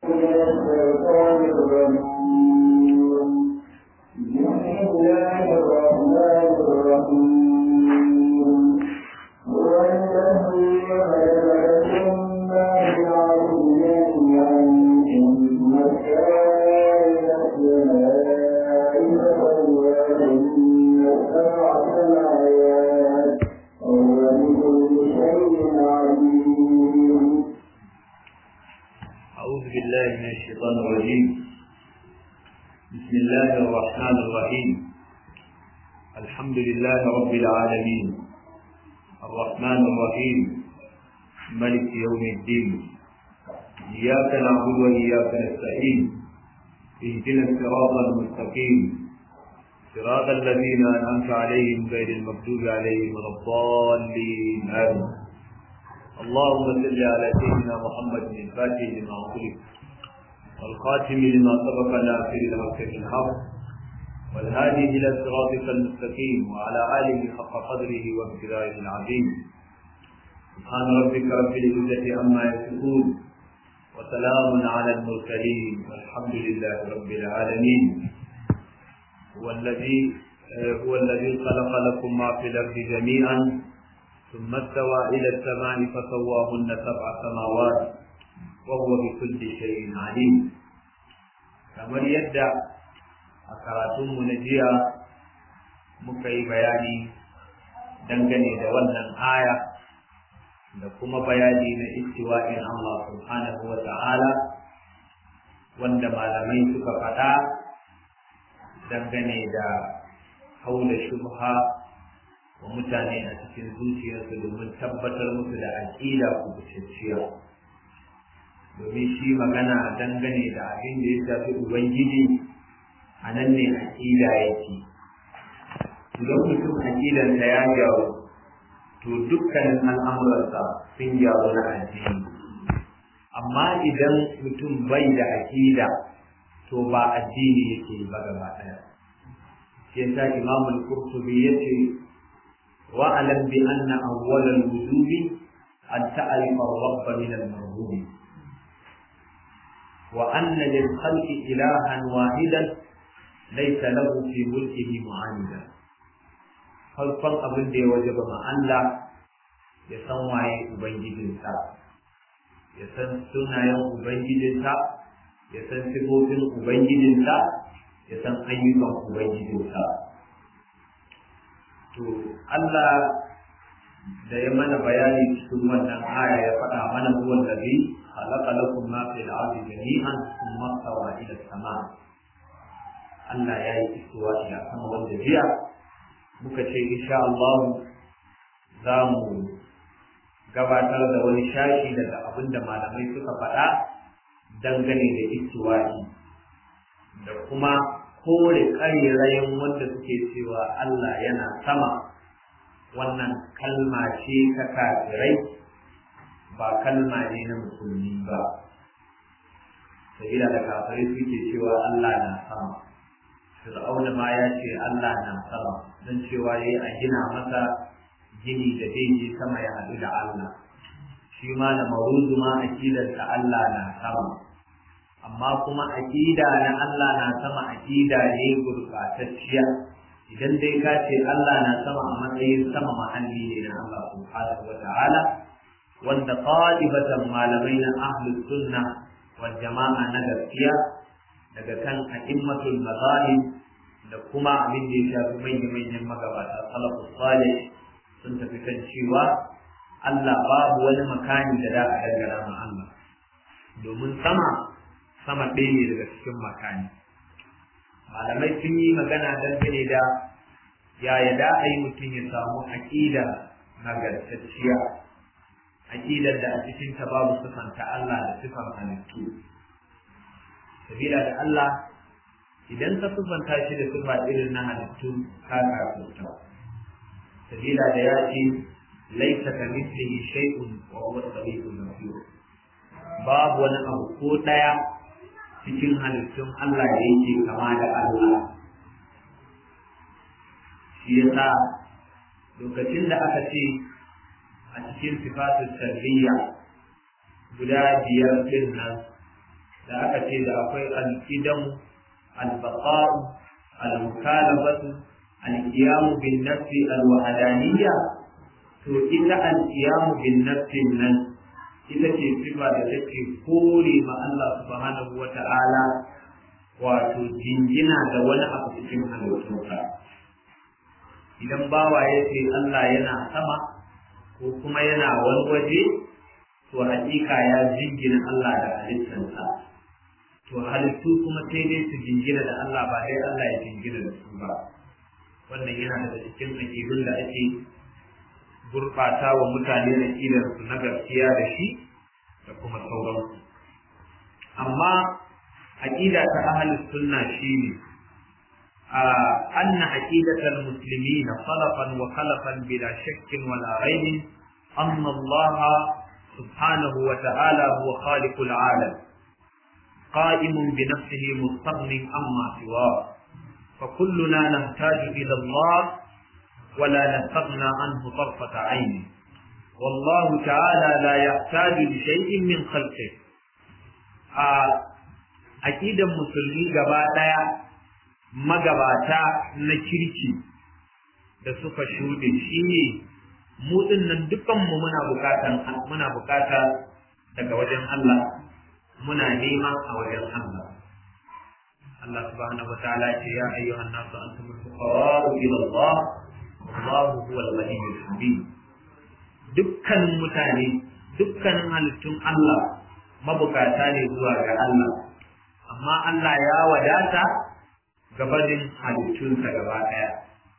الشيطان الرجيم بسم الله الرحمن الرحيم هو الذي خلق لكم ما في الأرض جميعا ثم استوى إلى السماء فسواهن سبع سماوات وهو بكل شيء عليم أعوذ بالله من الشيطان الرجيم بسم الله الرحمن الرحيم الحمد لله رب العالمين الرحمن الرحيم ملك يوم الدين إياك نعبد وإياك نستعين اهدنا الصراط المستقيم صراط الذين أنعمت عليهم غير المغضوب عليهم ولا الضالين آمين اللهم صل على سيدنا محمد الفاتح لما أغلق والخاتم لما سبق ناصر الحق بالحق والهادي إلى صراطك المستقيم وعلى آله حق قدره وامتداره العظيم سبحان ربك رب العزة عما يصفون وسلام على المرسلين والحمد لله رب العالمين هو الذي هو الذي خلق لكم ما في الأرض جميعا ثم استوى إلى السماء فسواهن سبع سماوات وهو بكل شيء عليم kamar yadda a karatunmu na jiya muka yi bayani dangane da wannan aya da kuma bayani na istiwa'in Allah subhanahu wa ta'ala wanda malamai suka faɗa dangane da haula shubha wa mutane a cikin zuciyarsu domin tabbatar musu da aƙida kubutacciya domin shi magana dangane da abin da ya shafi ubangiji a nan ne aƙida yake idan mutum aƙidarsa ya gyaru to dukkanin al'amuransa sun gyaru na addini amma idan mutum bai da aƙida to ba addini yake ba gaba ɗaya shi yasa imamul qurtubi yace واعلم بأن أول الوجوب أن تعرف الرب من المرهوب وأن للخلق إلها واحدا ليس له في ملكه معاندا farkon abin da ya wajaba ma Allah ya san waye Ubangijinsa, ya san sunayen Ubangijinsa, ya san sifofin Ubangijinsa, ya san ayyukan Ubangijinsa. to Allah da ya mana bayani cikin wannan aya ya faɗa mana huwa allazi khalaqa lakum ma fil ardi jami'an thumma stawa ila sama Allah ya yi istiwa ila sama wanda jiya muka ce insha Allah za mu gabatar da wani shashi daga abin da malamai suka faɗa dangane da istiwa'i da kuma kore ƙarerayen wanda suke cewa Allah yana sama wannan kalma ce ta kafirai ba kalma ne na musulmi ba sabila da kafirai suke cewa Allah na sama fir'auna ma ya ce Allah na sama don cewa yayi a gina masa gini da zai je sama ya haɗu da Allah shi ma da maruzu ma akidarsa Allah na sama amma kuma aƙida na Allah na sama aƙida ne gurɓatacciya idan dai ka ce Allah na sama a matsayin sama mahalli ne na Allah subhanahu wa ta'ala wanda qadibatan malamai na ahlus sunna wal jama'a na gaskiya daga kan a'immatul mazahib da kuma abin da ya shafi manyan manyan magabata salafus salih sun tafi kan cewa Allah babu wani makani da za a dangana ma Allah domin sama sama ɗaya ne daga cikin makani malamai sun yi magana dangane da yaya da a yi mutum ya samu aƙida nagartacciya aƙidar da a cikinta babu sifanta Allah da sifan halittu sabila da Allah idan ka sifanta shi da sifa irin na halittu ka kafurta sabila da ya ce laisa ka mislihi shay'un wa huwa as-sami'ul basir babu wani abu ko ɗaya cikin halittun Allah da yake kama da Allah shi yasa lokacin da aka ce a cikin sifatun tarbiyya guda biyar din nan da aka ce da akwai al-idamu al-baqa'u al-mukalabatu al-qiyamu bin nafsi al-wahdaniyya to ita al-qiyamu bin nafsi nan ita ce sifa da take kore ma Allah subhanahu wata'ala wato jingina da wani abu cikin halittunsa idan bawa ya ce Allah yana sama ko kuma yana wani waje to hakika ya jingina Allah da halittansa to halittu kuma sai dai su jingina da Allah ba dai Allah ya jingina da su ba wannan yana daga cikin aƙidun da ake gurɓata wa mutane aƙidar su na gaskiya da shi da kuma sauransu amma aƙida ta ahlus sunna shine أن عقيدة المسلمين خلفا وخلفا بلا شك ولا ريب أن الله سبحانه وتعالى هو خالق العالم قائم بنفسه مستغن عما سواه فكلنا نحتاج إلى الله ولا نستغنى عنه طرفة عين والله تعالى لا يحتاج لشيء من خلقه أكيد المسلمين قبائل magabata na kirki da suka shuɗe shi ne mu nan dukanmu muna bukatan muna bukata daga wajen Allah muna nema a wajen Allah Allah subhanahu wataala ce ya ayyuhan nasu antumul fuqara'u ila Allah wallahu huwal ghaniyyul hamid dukkanin mutane dukkanin halittun Allah mabukata ne zuwa ga Allah amma Allah ya wadata gabanin halittunsa gaba ɗaya.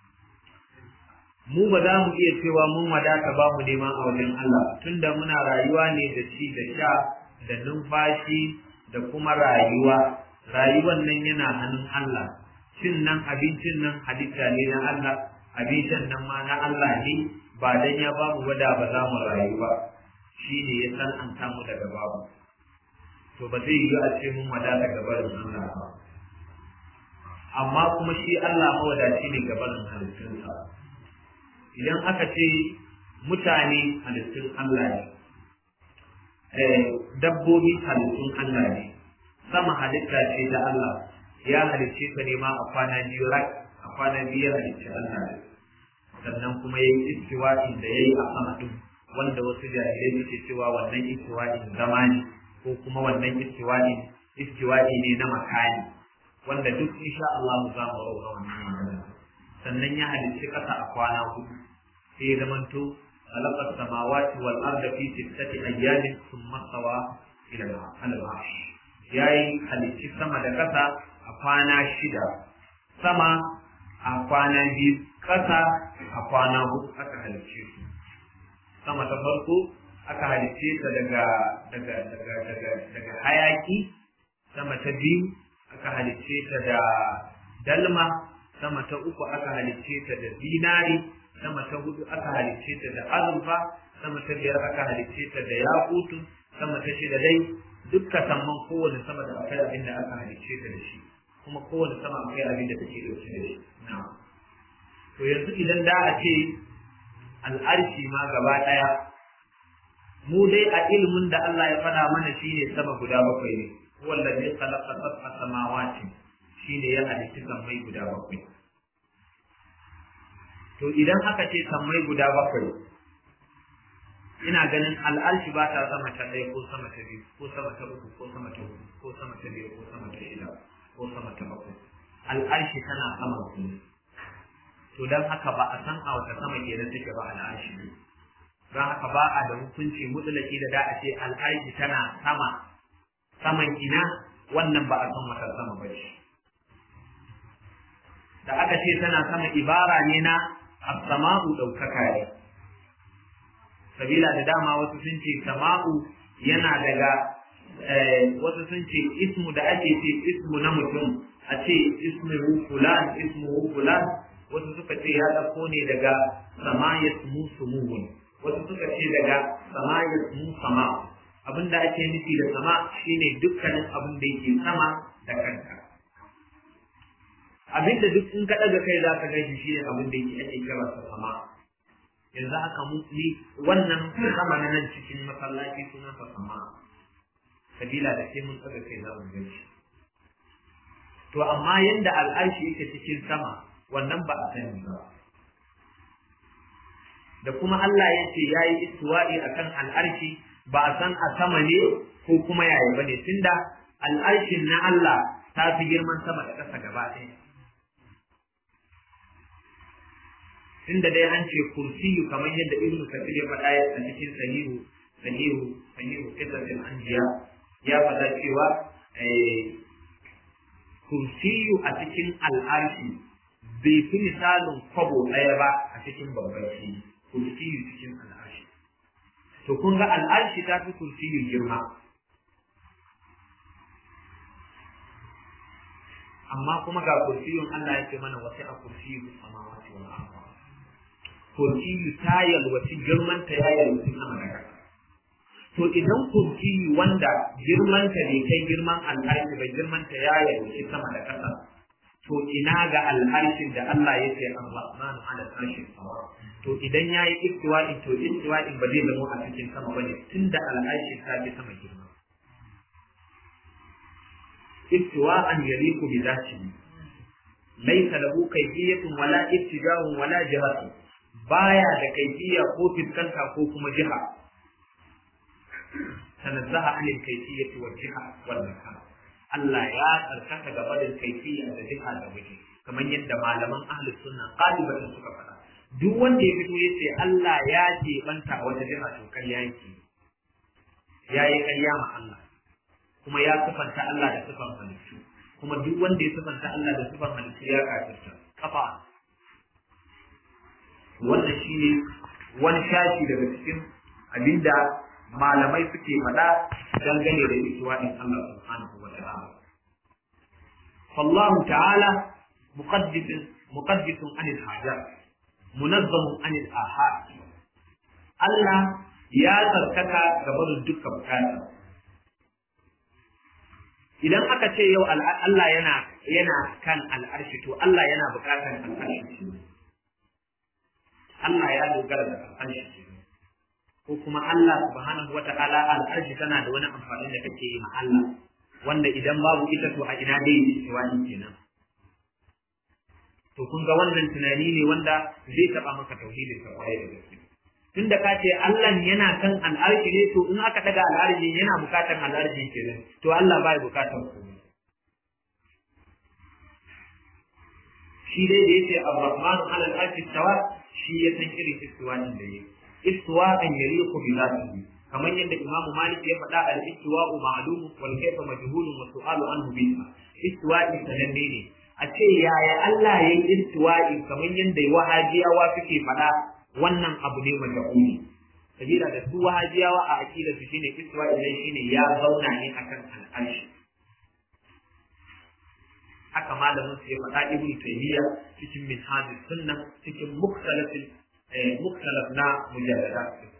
Mu ba za mu iya cewa mun wadata ba mu neman a wajen Allah tunda muna rayuwa ne da ci da sha da numfashi da kuma rayuwa. Rayuwan nan yana hannun Allah, cin nan abincin nan halitta ne na Allah, abincin nan ma na Allah ne ba dan ya ba mu wada ba za mu rayu ba. Shi ne ya san an samu daga babu. To ba zai yi a ce mun wadata gabanin Allah ba. amma kuma shi Allah mawadaci ne gabanin halittunsa idan aka ce mutane halittun Allah ne dabbobi halittun Allah ne sama halitta ce ta Allah ya halicce ka ne ma a kwana biyu rak a kwana biyu halicci Allah ne sannan kuma ya yi istiwa'in da ya yi a sama ɗin wanda wasu jahilai suke cewa wannan istiwa'in zama ne ko kuma wannan istiwa'in istiwa'i ne na makani wanda duk insha Allah za mu raura wannan magana sannan ya halicci ƙasa a kwana hudu sai ya zamanto khalaqa samawati wal arda fi sittati ayyamin thumma stawa ila al-arsh yayi halicci sama da ƙasa a kwana shida sama a kwana biyu ƙasa a kwana hudu aka halicce su sama ta farko aka halicce ta daga daga daga daga daga hayaki sama ta biyu aka halicce ta da dalma sama ta uku aka halicce ta da zinari sama ta hudu aka halicce ta da azurfa sama ta biyar aka halicce ta da yakutu sama ta shida dai dukkan samman kowane sama da akwai abin da aka halicce ta da shi kuma kowane sama akwai abin da take dauke da shi to yanzu idan da a ce al'arshi ma gaba daya mu dai a ilimin da Allah ya faɗa mana shine sama guda bakwai ne wallazi khalaqa sab'a samawati shine ya halitta sammai guda bakwai to idan aka ce sammai guda bakwai ina ganin al'arshi ba ta sama ta ɗaya ko sama ta biyu ko sama ta uku ko sama ta huɗu ko sama ta biyu ko sama ta shida ko sama ta bakwai al'arshi tana sama su to don haka ba a san a wata sama kenan take ba al'arshi ne don haka ba a da hukunci mutulaki da da a ce al'arshi tana sama saman ina wannan ba a san wata sama ba ce da aka ce tana sama ibara ne na as-sama'u daukaka ne sabila da dama wasu sun ce sama'u yana daga wasu sun ce ismu da ake ce ismu na mutum a ce ismuhu fulan ismuhu fulan wasu suka ce ya dauko ne daga samayat mu sumuhun wasu suka ce daga samayat mu sama'u abinda ake nufi da sama shine dukkanin abin da yake sama da kanka abinda duk in ka daga kai za ka gaishe shi ne abin da yake ake kira sa sama yanzu haka mu ni wannan sama na nan cikin masallaci sunan sa sama sabila da sai mun tsaga kai za mu gan shi to amma yanda al'arshi yake cikin sama wannan ba a sani ba da kuma Allah ya ce ya yi istiwa'i akan al'arshi ba a san a sama ne ko kuma yaya bane tunda al'arshin na Allah ta fi girman sama da ƙasa gaba ɗaya tunda dai an ce kursiyu kamar yadda ibnu kafir ya faɗa a cikin sahihu sahihu sahihu kitabul anbiya ya faɗa cewa kursiyu a cikin al'arshi bai fi misalin kwabo ɗaya ba a cikin babban shi kursiyu cikin al'arshi to kun ga al'arshi ta fi kursiyu girma amma kuma ga kursiyun Allah ya ce mana wasu a kursiyu samawati wal ardh kursiyu ta yalwaci girman ta ya yalwaci sama da ƙasa to idan kursiyu wanda girman ta bai kai girman al'arshi ba girman ta ya yalwaci sama da ƙasa to ina ga al'arshin da Allah ya ce ar-rahman ala arshin to idan yayi istiwa'i to istiwa'in ba zai zama a cikin sama bane tunda al'arshi ta fi sama girma istiwa'an yaliqu bi dhatihi laysa lahu kayfiyatun wala ittijahun wala jihatun baya da kaifiya ko fiskanta ko kuma jiha tanazzaha anil kayfiyati wal jiha wal makan Allah ya tsarkaka gaba da kaifiya da jiha da waje kamar yadda malaman ahlus sunna qalibatan suka faɗa duk wanda ya fito yace Allah ya ce banta wata jiha to ƙarya yake yayi ƙarya ma Allah kuma ya sifanta Allah da sifan halittu kuma duk wanda ya sifanta Allah da sifan halittu ya kafirta kafa wannan shine wani shashi daga cikin abinda malamai suke faɗa dangane da istiwa'in Allah subhanahu wa ta'ala. فالله تعالى مقدس مقدس عن الحاجات منظم عن الآحاد Allah ya tsarkaka gaban dukkan bukata idan aka ce yau Allah yana yana kan al'arshi to Allah yana bukatar al'arshi Allah ya dogara da al'arshi ko kuma Allah subhanahu wa ta'ala al'arshi tana da wani amfani da kake yi ma Allah wanda idan babu ita to a ina dai istiwani kenan to kun ga wannan tunani ne wanda zai taba maka tauhidin ka kwarai da gaske tunda ka ce Allah yana kan al'arshi ne to in aka daga al'arshi yana bukatar al'arshi kenan to Allah bai bukatar komai shi dai da yace ar-rahmanu 'ala al-arshi istawa shi ya san irin istiwa'in da yake istiwa'an yaliqu bi dhatihi kamar yadda Imam Malik ya faɗa al-istiwa'u ma'lum wal kayfa majhulun wa su'alu anhu biha istiwa'i sananne ne a ce yaya Allah ya yi istiwa'i kamar yadda wahajiyawa suke faɗa wannan abu ne majhuli sabila da su wahajiyawa a aqida su shine istiwa'i ne shine ya zauna ne akan al'arshi haka malamin su ya faɗa ibnu taymiya cikin minhajus sunna cikin mukhtalafin muktalaf na mujalladat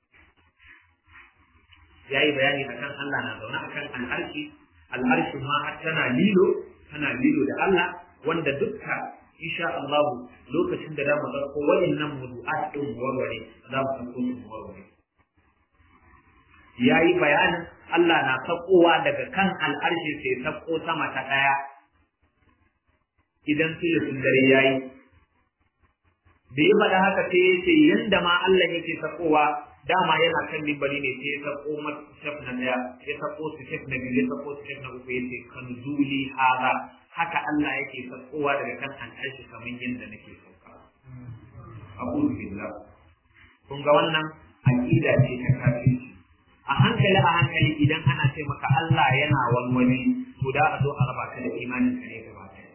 yayi bayani akan Allah na zaune akan al'arshi al'arshin ma har tana lilo tana lilo da Allah wanda dukka insha Allah lokacin da zamu ɗauko waɗannan mudu'at din warware za mu ɗauko su warware yayi bayanin Allah na sakowa daga kan al'arshi sai sako sama ta ɗaya idan sun dare yayi da ya faɗa haka sai ya ce yanda ma Allah yake sakowa dama yana kan mimbari ne sai ya sako shaf na daya ya sako su shaf na biyu ya sako su shaf na uku ya ce kan zuli haza haka Allah yake sakowa daga kan al'arshi kamar yadda nake sauka a'udhu billah kun ga wannan aqida ce ta kafirci a hankali a hankali idan ana ce maka Allah yana wani to da a zo a raba ka da imanin ka ne gaba ɗaya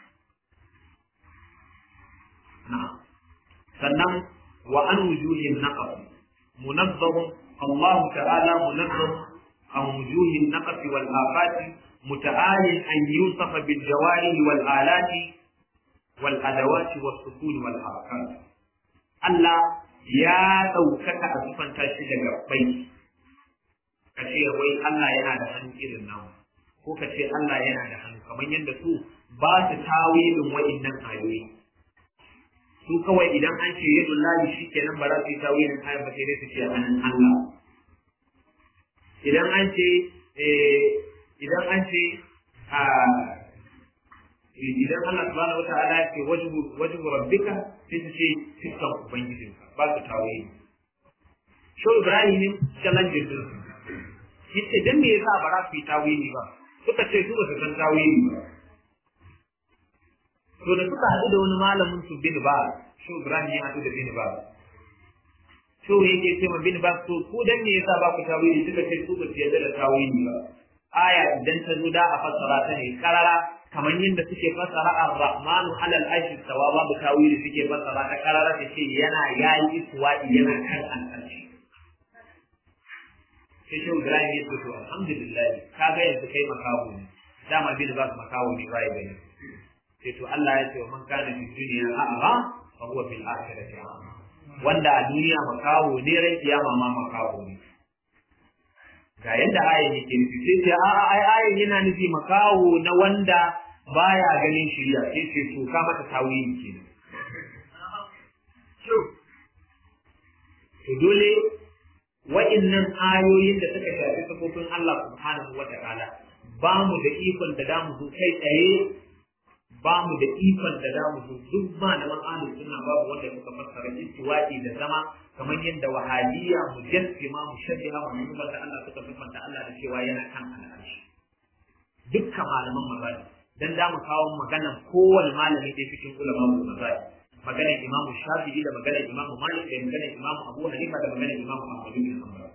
na'am sannan wa an wujuhin naqas munazzahum Allah ta'ala munazzah an wujuhin naqas wal afati muta'alin an yusafa bil jawari wal alati wal adawati was sukun wal harakat Allah ya ɗaukaka a sufanta shi daga bai ka ce wai Allah yana da hannu irin nawa ko ka ce Allah yana da hannu kamar yadda su ba su tawilin wa'innan ayoyi su kawai idan an ce yadu lahi shi kenan ba za su yi tawilin ayar ba sai dai su ce hannun Allah idan an ce idan an ce a idan Allah subhanahu wata'ala ya ce wajhu rabbika sai su ce fiskan ubangijinka ba su tawili Shau Ibrahim ne challenge din su yace dan me yasa ba za su yi tawili ba suka ce su ba su san tawili ba to da suka haɗu da wani malamin su bin ba Shau Ibrahim ya haɗu da bin ba Shau yake ce ma bin ba to ku dan me yasa ba ku tawili suka ce su ba su yarda da tawili ba aya idan ta zo da a fassara ta ne karara kamar yadda suke fassara ar-rahmanu alal arshi sawa babu tawili suke fassara ta karara ta ce yana yayi iswa'i yana kan al'arshi sai shi Ibrahim ya ce to alhamdulillah ka ga yanzu kai makawo ne dama bin ba makawo ne bai bane sai to Allah ya ce wa man kana fi dunya a'ma fa huwa fil akhirati a'ma wanda a duniya makawo ne ran kiyama ma makawo ne ga yadda ayin yake nufi sai ce a'a ai ayin yana nufi makawo na wanda baya ganin shirya sai ce to ka mata tawili kenan to dole wa'innan ayoyin da suka shafi sifofin Allah subhanahu wa ta'ala ba mu da ikon da damu zo kai tsaye ba mu da ikon da damu zo duk malaman ahlus sunna babu wanda suka fassara istiwa'i da zama kamar yadda wahabiyya mujassima mushabbiha wa nuna da Allah suka sifanta Allah da cewa yana kan al'arshi dukkan malaman mazhabi dan da mu kawo maganan kowane malami da cikin ulama mazhabi maganar imamu shafi'i da maganar imamu malik da maganar imamu abu hanifa da maganar imamu ahmad bin hanbal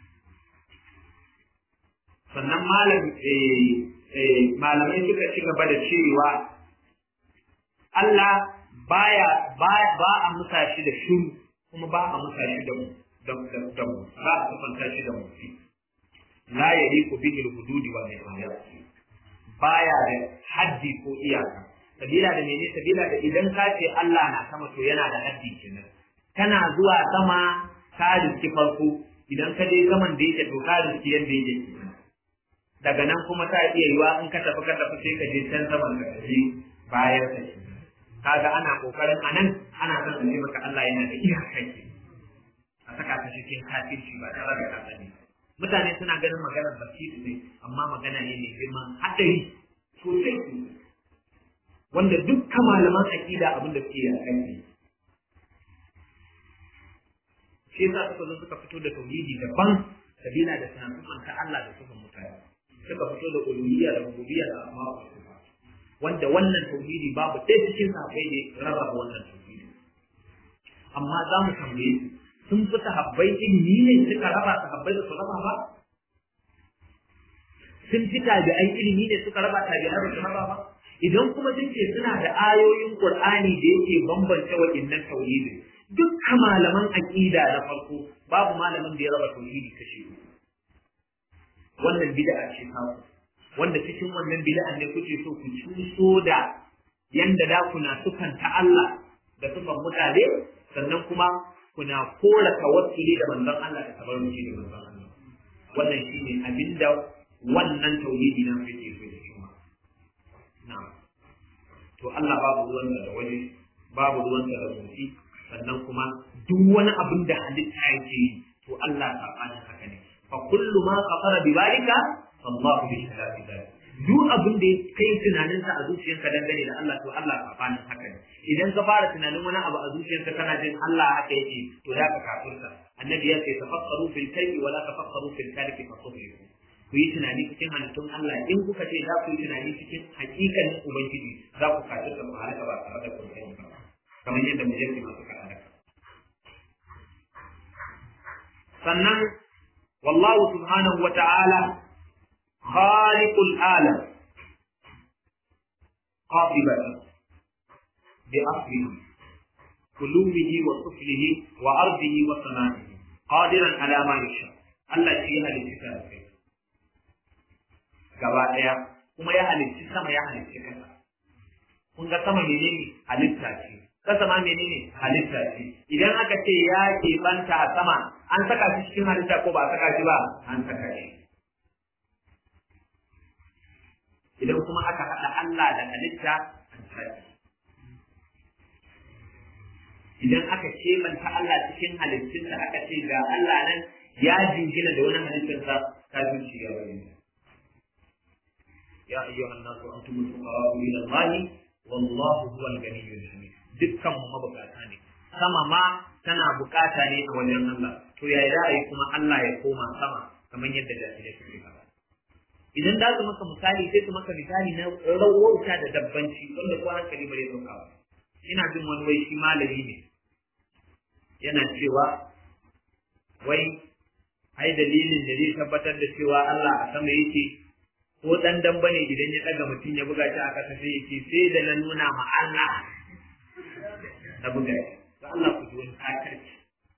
sannan malam malamai suka ci gaba da cewa Allah baya ba a musa shi da shuru kuma ba a musa shi da mu da mu ba a kafanta shi da mu la yaliqu bihi al-hududi wa nihayat baya da haddi ko iyaka sabila da mene sabila da idan ka ce Allah na sama to yana da haddi kenan kana zuwa sama ka riski farko idan ka je saman da yake to ka riski yanda yake daga nan kuma ta iya yiwa in ka tafi ka tafi sai ka je can saman ka tafi bayan sa kaga ana kokarin anan ana son a ce maka Allah yana da iyaka ke a saka ka cikin kafirci ba tare da ka sani mutane suna ganin maganar basiri ne amma magana ne mai girman hadari sosai wanda dukkan malaman aqida abin da suke yi a kan shi yasa suka zo suka fito da tauhidi daban sabila da tunanin ta Allah da sufan mutane suka fito da uluhiyya da rububiyya da asma'u wanda wannan tauhidi babu ɗaya cikin sahabbai ne rarraba wannan tauhidi amma za mu tambaye su sun fi sahabbai ilimi ne suka raba sahabbai da su raba ba sun fi tabi'ai ilimi ne suka raba tabi'ai da su raba ba idan kuma duke suna da ayoyin Qur'ani da yake bambance wa'innan tauhidi dukkan malaman aqida na farko babu malamin da ya raba tauhidi kashi wannan bid'a ce ta wanda cikin wannan bid'a ne kuke so ku cuso da yanda da kuna sufanta Allah da sufan mutane sannan kuma kuna kora tawassuli da manzon Allah da tabarruki da manzon Allah wannan shine abinda wannan tauhidi nan yake so da shi na'am to Allah babu ruwansa da waje babu ruwansa da motsi sannan kuma duk wani abin da halitta yake yi to Allah sabanin haka ne fa kullu ma qafara bi balika sallahu bi khilafi dhalik duk abin da kai tunanin sa a zuciyarka dangane da Allah to Allah sabanin haka ne idan ka fara tunanin wani abu a zuciyarka kana jin Allah haka yake to da ka kafirta annabi ya ce tafakkaru fil kayfi wala tafakkaru fil kalifi fa tusbihu ku yi tunani cikin halittun Allah in kuka ce za ku yi tunani cikin hakikanin Ubangiji za ku kaji da ku halaka ba tare da kun sani ba kamar yadda mujalli masu ka halaka sannan wallahu subhanahu wa ta'ala khaliqul alam qatibatan bi aslihi kulumihi wa suflihi wa ardihi wa sana'ihi qadiran ala ma yasha Allah shi ya halitta kai gaba ɗaya kuma ya halicci sama ya halicci ƙasa. Kun ga sama menene halitta ce, ƙasa ma menene halitta ce. Idan aka ce ya keɓanta a sama, an saka shi cikin halitta ko ba a saka shi ba, an saka shi. Idan kuma aka haɗa Allah da halitta, an saka Idan aka keɓanta Allah cikin halittunsa aka ce ga Allah nan ya jingina da wani halittarsa kafin shi ya bayyana. ya ayyuhan nasu antumul fuqara ila Allah wallahu huwal ganiyyul hamid dukkan mu mabukata ne sama ma tana bukata ne a wajen Allah to yayi da ai kuma Allah ya koma sama kamar yadda jahilai suke faɗa idan da su maka misali sai su maka misali na rawauta da dabbanci wanda ko hankali bare dauka ba ina jin wani wai shi malami ne yana cewa wai ai dalilin da zai tabbatar da cewa Allah a sama yake ko dan dan bane idan ya daga mutum ya buga shi a kasa sai yake sai da na nuna ma Allah na buga shi to Allah ku ji wani kakarci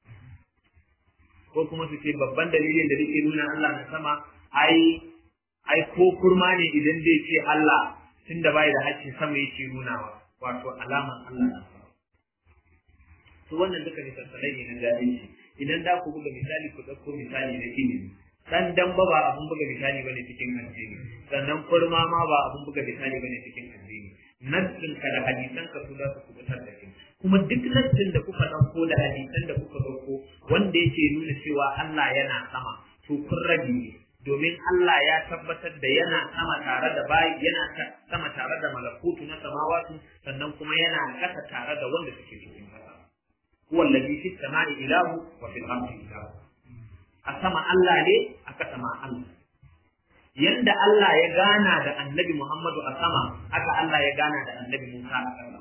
ko kuma su ce babban dalilin da nake nuna Allah na sama ai ai ko kurma ne idan zai ce Allah tunda bai da haƙƙin sama yake nunawa wato alaman Allah na sama to wannan duka misalai ne na jahilci idan da ku buga misali ku ɗauko misali na ilimi dan damba ba abun buga misali bane cikin addini sannan kurma ma ba abun buga misali bane cikin addini nassin ka da hadisan ka su za su kubutar da kai kuma duk nassin da kuka ɗauko da hadisan da kuka ɗauko wanda yake nuna cewa Allah yana sama to kun rabi ne domin Allah ya tabbatar da yana sama tare da bayi yana sama tare da malakutu na samawatu sannan kuma yana kasa tare da wanda suke cikin kasa huwa alladhi fi samai ilahu wa fil ardi ilahu a sama Allah ne a kasa ma Allah yanda Allah ya gana da annabi Muhammadu a sama haka Allah ya gana da annabi Musa a sama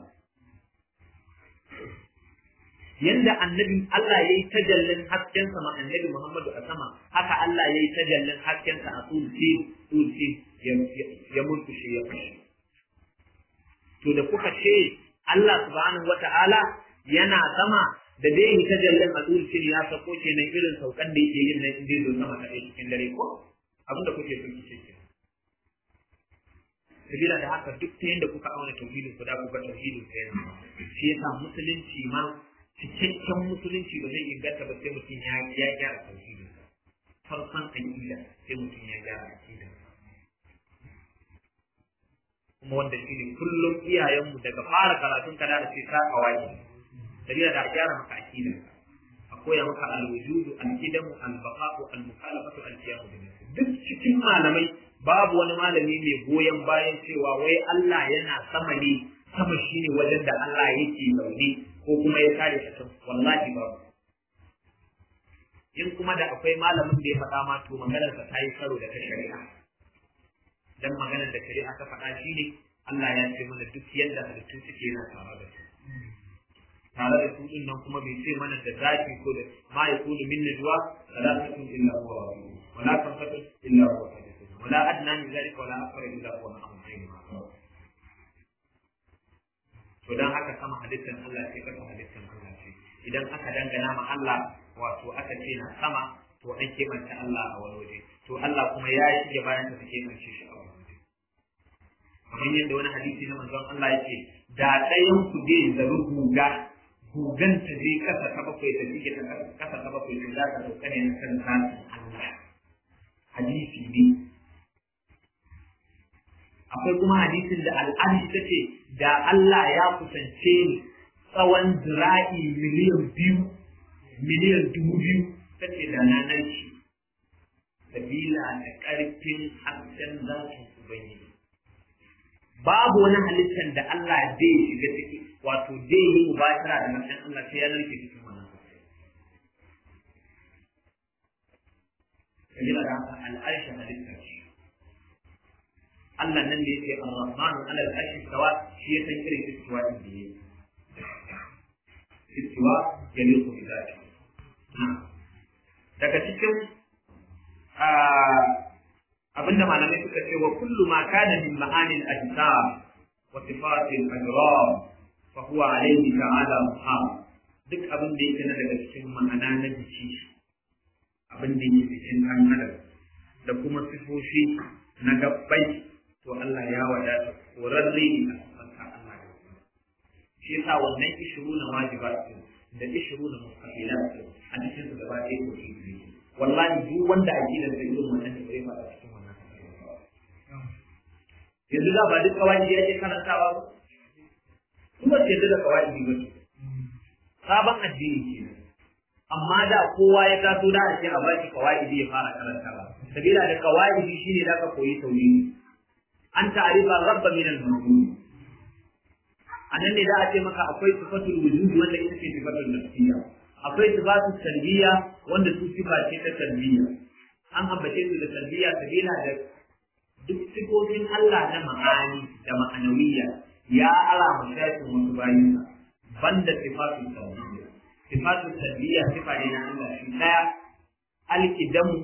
yanda annabi Allah ya yi tajallin hasken sama annabi Muhammadu a sama haka Allah ya yi tajallin hasken sa a tulsi tulsi ya murkushe ya fashe to da kuka ce Allah subhanahu wata'ala yana sama da dai yi tajallin a tulsi ya sako kenan irin saukan da yake yin nan inda zo sama ta cikin dare ko abin da kuke so kice ke sabila da haka duk ta yanda kuka auna tauhidin ku da kuka tauhidin ku yana shi yasa musulunci ma cikakken musulunci ba zai inganta ba sai mutum ya ya gyara tauhidin farkon aqida sai mutum ya gyara aqida kuma wanda shi ne kullum iyayenmu daga fara karatun ka da sai ka kawai sabila da a gyara maka aqida a koya maka alwujudu alqidamu albaqa'u almukhalafatu alqiyamu bin duk cikin malamai babu wani malami mai goyon bayan cewa wai Allah yana sama ne sama shine wajen da Allah yake zaune ko kuma ya kare shi can wallahi babu in kuma da akwai malamin da ya faɗa ma to maganar sa ta yi karo da ta shari'a dan maganar da shari'a ta faɗa shine Allah ya ce mana duk yadda halittu suke yana tare da su tare da su din nan kuma bai ce mana da zaki ko da ma yakunu min najwa salatun illa huwa wala khamsatun illa huwa wala adna min zalika wala akbar illa huwa ma'amun to dan haka sama halittar Allah ce kasa halittar Allah ce idan aka dangana ma Allah wato aka ce na sama to an kimanta Allah a wani waje to Allah kuma ya yi shige bayan ta kimance shi a wani waje kamar yadda wani hadisi na manzon Allah yake da ɗayan ku zai zaru guga gugan ta je kasa ta bakwai ta jike ta kasa ta bakwai to za ta sauka ne kan zatin Allah hadisi ne akwai kuma hadisin da al'adi ta ce da Allah ya kusance ni tsawon zira'i miliyan biyu miliyan dubu biyu ta ce da na nan shi sabila da ƙarfin hasken zafin ubangiji babu wani halittar da Allah zai shiga ciki wato zai yi mubashara da hasken Allah sai ya narke cikin wannan hasken sabila da haka al'arshin halittar shi Allah nan da yake Ar-Rahmanu ala al-arshi stawa shi ya san irin istiwa din da yake istiwa ya liku bi zati daga cikin abinda malamai suka ce wa kullu ma kana min ma'anil ajsam wa sifatil ajram fa huwa alayhi ta'ala muham duk abin da yake na daga cikin ma'ana na jiki abin da yake cikin ɗan adam da kuma sifofi na gabbai to Allah ya wadata korarre ne a tsanta Allah da kuma shi yasa wannan ishiru na wajibat da ishiru na mustaqilat a cikin su gaba ɗaya ko shi ne wallahi duk wanda aqidar da irin wannan da bai fara cikin wannan yanzu da ba duk kawai yake karantawa ba kuma ce da kawai ba sabon addini ke amma da kowa ya taso da ake a baki kawai ya fara karantawa sabila da kawai shine da ka koyi tauhidi an ta'rifa rabba min al-mawjud anan ne za a ce maka akwai sifatul wujud wanda ita ce sifatul nafsiyya akwai sifatul salbiyya wanda su sifa ce ta salbiyya an ambace su da salbiyya sabila da duk sifofin Allah na ma'ani da ma'anawiyya ya ala mashafin wasu bayinsa banda sifatul salbiyya sifatul salbiyya sifa ne na Allah shi daya alkidamu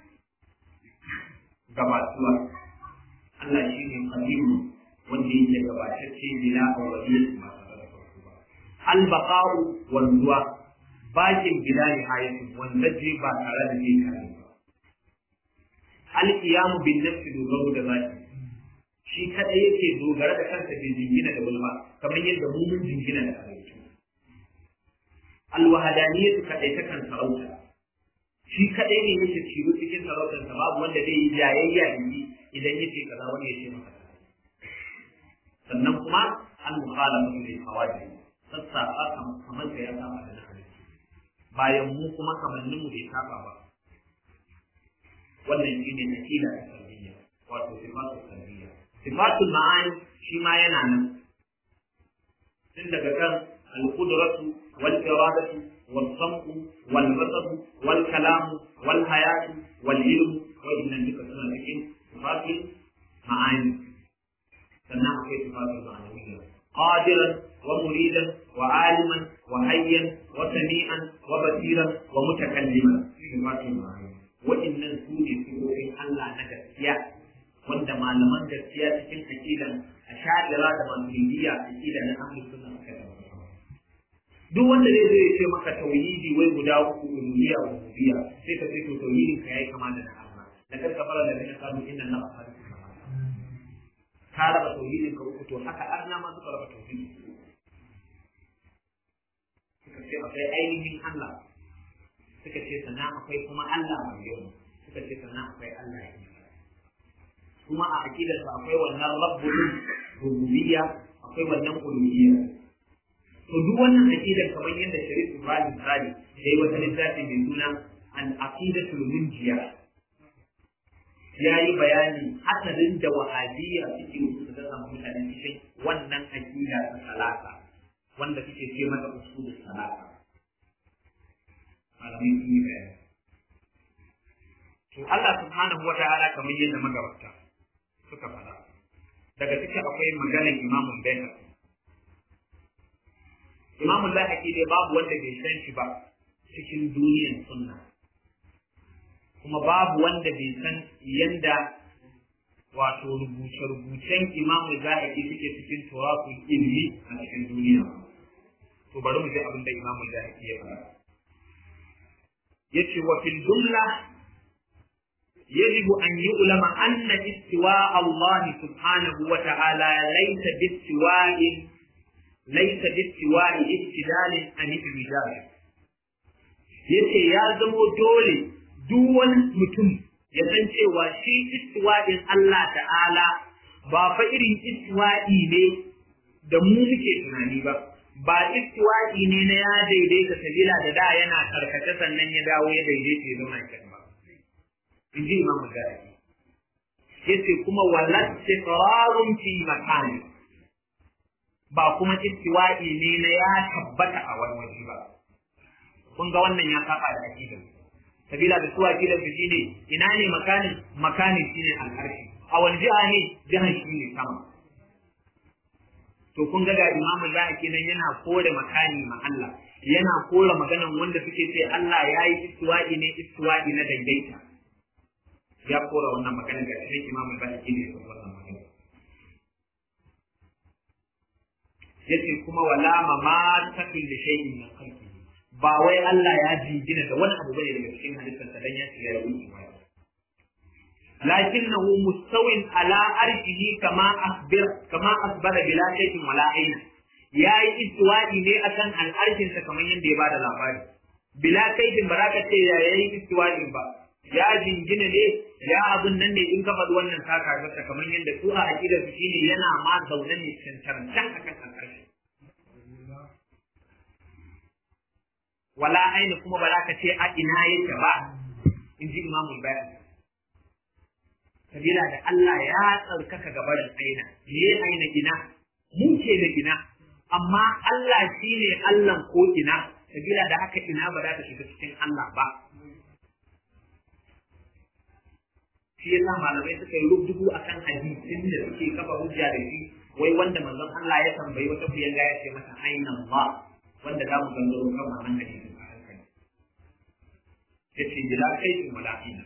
gabatuwa Allah shi ne kadimu wanda yake gabatacce bila awwaliyat ma albaqa'u wanzuwa bakin bila nihayatin wanda je ba tare da zai kare ba alqiyamu bin nafsi dogaro da zaki shi kadai yake dogara da kansa bai jingina da wani ba kamar yadda mu mun jingina da halittu alwahadaniyatu kadai ta kan sarauta shi kadai ne yake ciro cikin sarautarsa babu wanda zai yi jayayya da shi idan yace kaza wani ya ce maka sannan kuma an mukhalafatu lil hawadith sassa aka kamar ya saba da halittu bayan mu kuma kamannin mu bai saba ba wannan shine akida da tarbiyya wato sifatul tarbiyya sifatul ma'ani shi ma yana nan tun daga kan al-qudratu wal iradatu wal sam'u wal basar wal kalamu wal hayatu wal ilmu wa innan duka suna cikin sifatul ma'ani sannan akwai sifatul ma'anawiyya qadiran wa muridan wa aliman wa hayyan wa sami'an wa basiran wa mutakalliman sifatul ma'ani wa'innan su ne sifofin Allah na gaskiya wanda malaman gaskiya cikin aqidan ashadira da maturidiyya aqida na ahlus sunna suka duk wanda zai zo ya ce maka tauhidi wai guda uku uluhiyya wa rububiyya sai ka ce to tauhidin ka yayi kama da na Allah da karka fara da kana kanu inna Allah khaliqu ka raba tauhidin ka uku to haka arna ma suka raba tauhidi suka ce akwai ainihin Allah suka ce sannan akwai kuma Allah mai yau suka ce sannan akwai Allah ya kuma a aqidar sa akwai wannan rabbul rububiyya akwai wannan uluhiyya to duk wannan aqidar kamar yadda Sharif Ibrahim Sali ya yi wata littafi mai suna an aqidatul munjiya ya yi bayani hasarin da wahabiyya suke su da samu mutane cikin wannan aqida ta salata wanda suke ce mata usulul salata malamai sun yi bayani to Allah subhanahu wa ta'ala kamar yadda magabata suka faɗa daga cikin akwai maganar imamun Bayhaqi imamun Bayhaqi dai babu wanda bai san shi ba cikin duniyar sunna kuma babu wanda bai san yanda wato rubuce-rubucen imamu Bayhaqi suke cikin turaku ilmi a cikin duniya to bari mu ji abin da imamu Bayhaqi ya faɗa yace wa fil jumla يجب أن يعلم أن استواء الله سبحانه وتعالى ليس باستواء ليس باستواء ابتدال عن الرجال yace ya zamo dole duk wani mutum ya san cewa shi istiwa'in Allah ta'ala ba fa irin istiwa'i ne da mu muke tunani ba ba istiwa'i ne na ya daidaita sabila da da yana karkace sannan ya dawo ya daidaita ya zama kan ba in ji imam Mujahid yace kuma wala istiqrarun fi makani ba kuma istiwa'i ne na ya tabbata a wani waje ba kun ga wannan ya saba da aqidar sabila da suwa aqidar su shine ina ne makanin makanin shine al'arshi a wani jiha ne jihar shine sama to kun ga ga imamu zahaki nan yana kore makani ma Allah yana kore maganan wanda suke ce Allah ya yi istiwa'i ne istiwa'i na daidaita ya kora wannan magana ga cikin imamu zahaki ne da wannan magana yace kuma wala ma ma takil li shay'in min khalqi ba wai Allah ya jingina da wani abu bane daga cikin halittarsa dan ya ce ya yi لكنه مستو على أرشه كما أخبر كما أخبر بلا شيء ولا عين يا استوائي ne akan al'arshin sa kamar yadda ya bada labari bila kaifin ba za ka ce ya yi istiwa'i ba ya jingina ne ya abun nan ne in ka faɗi wannan saka gasa kamar yadda su a aqidar su shine yana ma zaune ne cancancan akan al'arshi wala aini kuma ba za ka ce a ina yake ba in ji imamul bayani sabila da Allah ya tsarkaka gabarin aina me aina ina mu ce da ina amma Allah shine Allah ko ina sabila da haka ina ba za ta shiga cikin Allah ba shi yasa malamai suka yi rubutu akan hadisin da suke kafa hujja da shi wai wanda manzon Allah ya tambayi wata kuyanga ya ce mata aina Allah wanda za mu gangaro kan wannan hadisin a hankali yace bila kaifin wala ina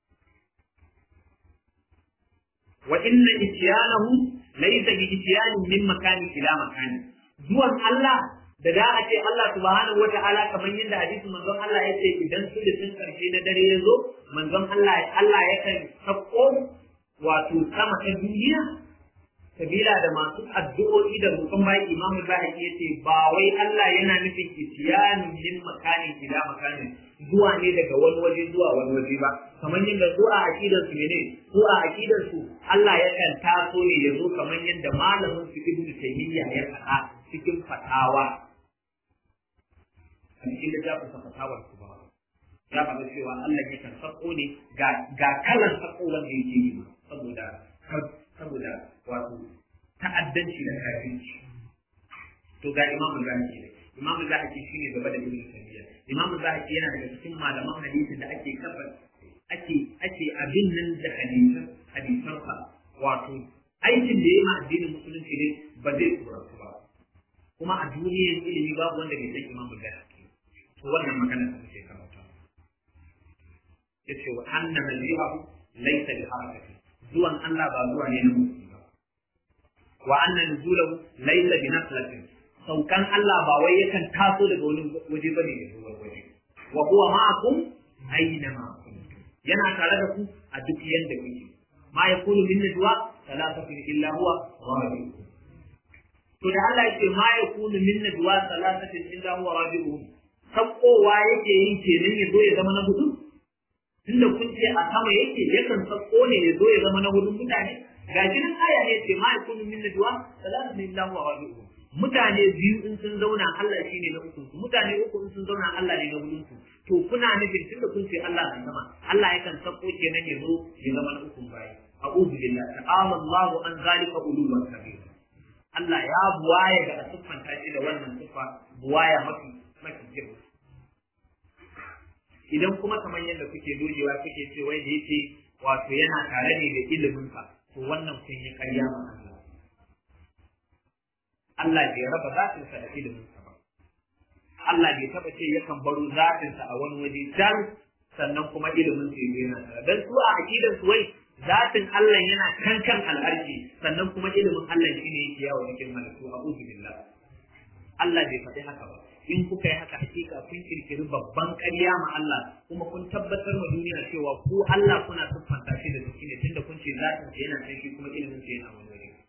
wa inna ityanahu laysa bi ityanin min makani ila makani zuwan Allah da da a ce Allah subhanahu wata'ala kamar yadda hadisin manzon Allah ya ce idan sulusin karshe na dare ya zo manzon Allah Allah yakan sako wato sama ta duniya sabila da masu addu'o'i da roƙon bayan imamu zahaki ya ce ba wai Allah yana nufin isiyanin min makanin ila makanin zuwa ne daga wani waje zuwa wani waje ba kamar yadda su a aqidar su ne su a aqidar su Allah yakan taso ne ya zo kamar yadda malamin su ibnu taymiya ya faɗa cikin fatawa a cikin littafin sa fatawar su ba ya faɗa cewa Allah yakan sako ne ga ga kalan sako wanda yake yi saboda saboda wato ta'addanci da kafirci to ga imamu zahaki ne imamu zahaki shine gaba da ibnu taymiya imamu zahaki yana daga cikin malaman hadisi da ake kafa ake ake abin nan da hadisan hadisansa wato aikin da ya ma addinin musulunci ne ba zai tsoratu ba kuma a duniyar ilimi babu wanda bai san imamu zahaki to wannan magana da muke karanta yace wa anna nabiyahu laysa bi harakati zuwan Allah ba zuwa ne na mutum ba wa anna nuzulahu laysa bi naflatin saukan Allah ba wai yakan taso daga wani waje bane ya zo waje wa huwa ma'akum aina ma kuntum yana tare da ku a duk yanda kuke ma yakunu min najwa thalathatin illa huwa rabi'uhum to da Allah yake ma yakunu min najwa thalathatin illa huwa rabi'uhum sakkowa yake yin kenan ya zo ya zama na hudu tunda kun ce a sama yake yakan sakko ne ya zo ya zama na hudun mutane ga shi nan aya ne ce ma yakunu min najwa thalathatin illa huwa rabi'uhum mutane biyu in sun zauna Allah shi ne na ukun su mutane uku in sun zauna Allah ne na hudun su to kuna nufin tunda kun ce Allah na sama Allah yakan sako kenan ya zo ya zama na ukun bayi a'udhu billahi ta'ala Allah an zalika uluwan kabir Allah ya buwaya da siffanta shi da wannan siffa buwaya mafi mafi girma idan kuma kamar yadda kuke dojewa kuke ce wai da yake wato yana tare ne da iliminsa to wannan kun yi karya ma Allah Allah bai raba zatinsa da iliminsa ba. Allah bai taɓa ce yakan baro zatinsa a wani waje can sannan kuma ilimin sa yana tare. Dan su a aƙidar su wai zatin Allah yana kan kan al'arshi sannan kuma ilimin Allah shi ne yake yawo cikin halittu a billah. Allah bai faɗi haka ba. In kuka yi haka hakika kun kirkiri babban ƙarya ma Allah kuma kun tabbatar ma duniya cewa ku Allah kuna siffanta shi da jiki ne tunda kun ce zatin sa yana kan shi kuma ilimin sa yana wani waje.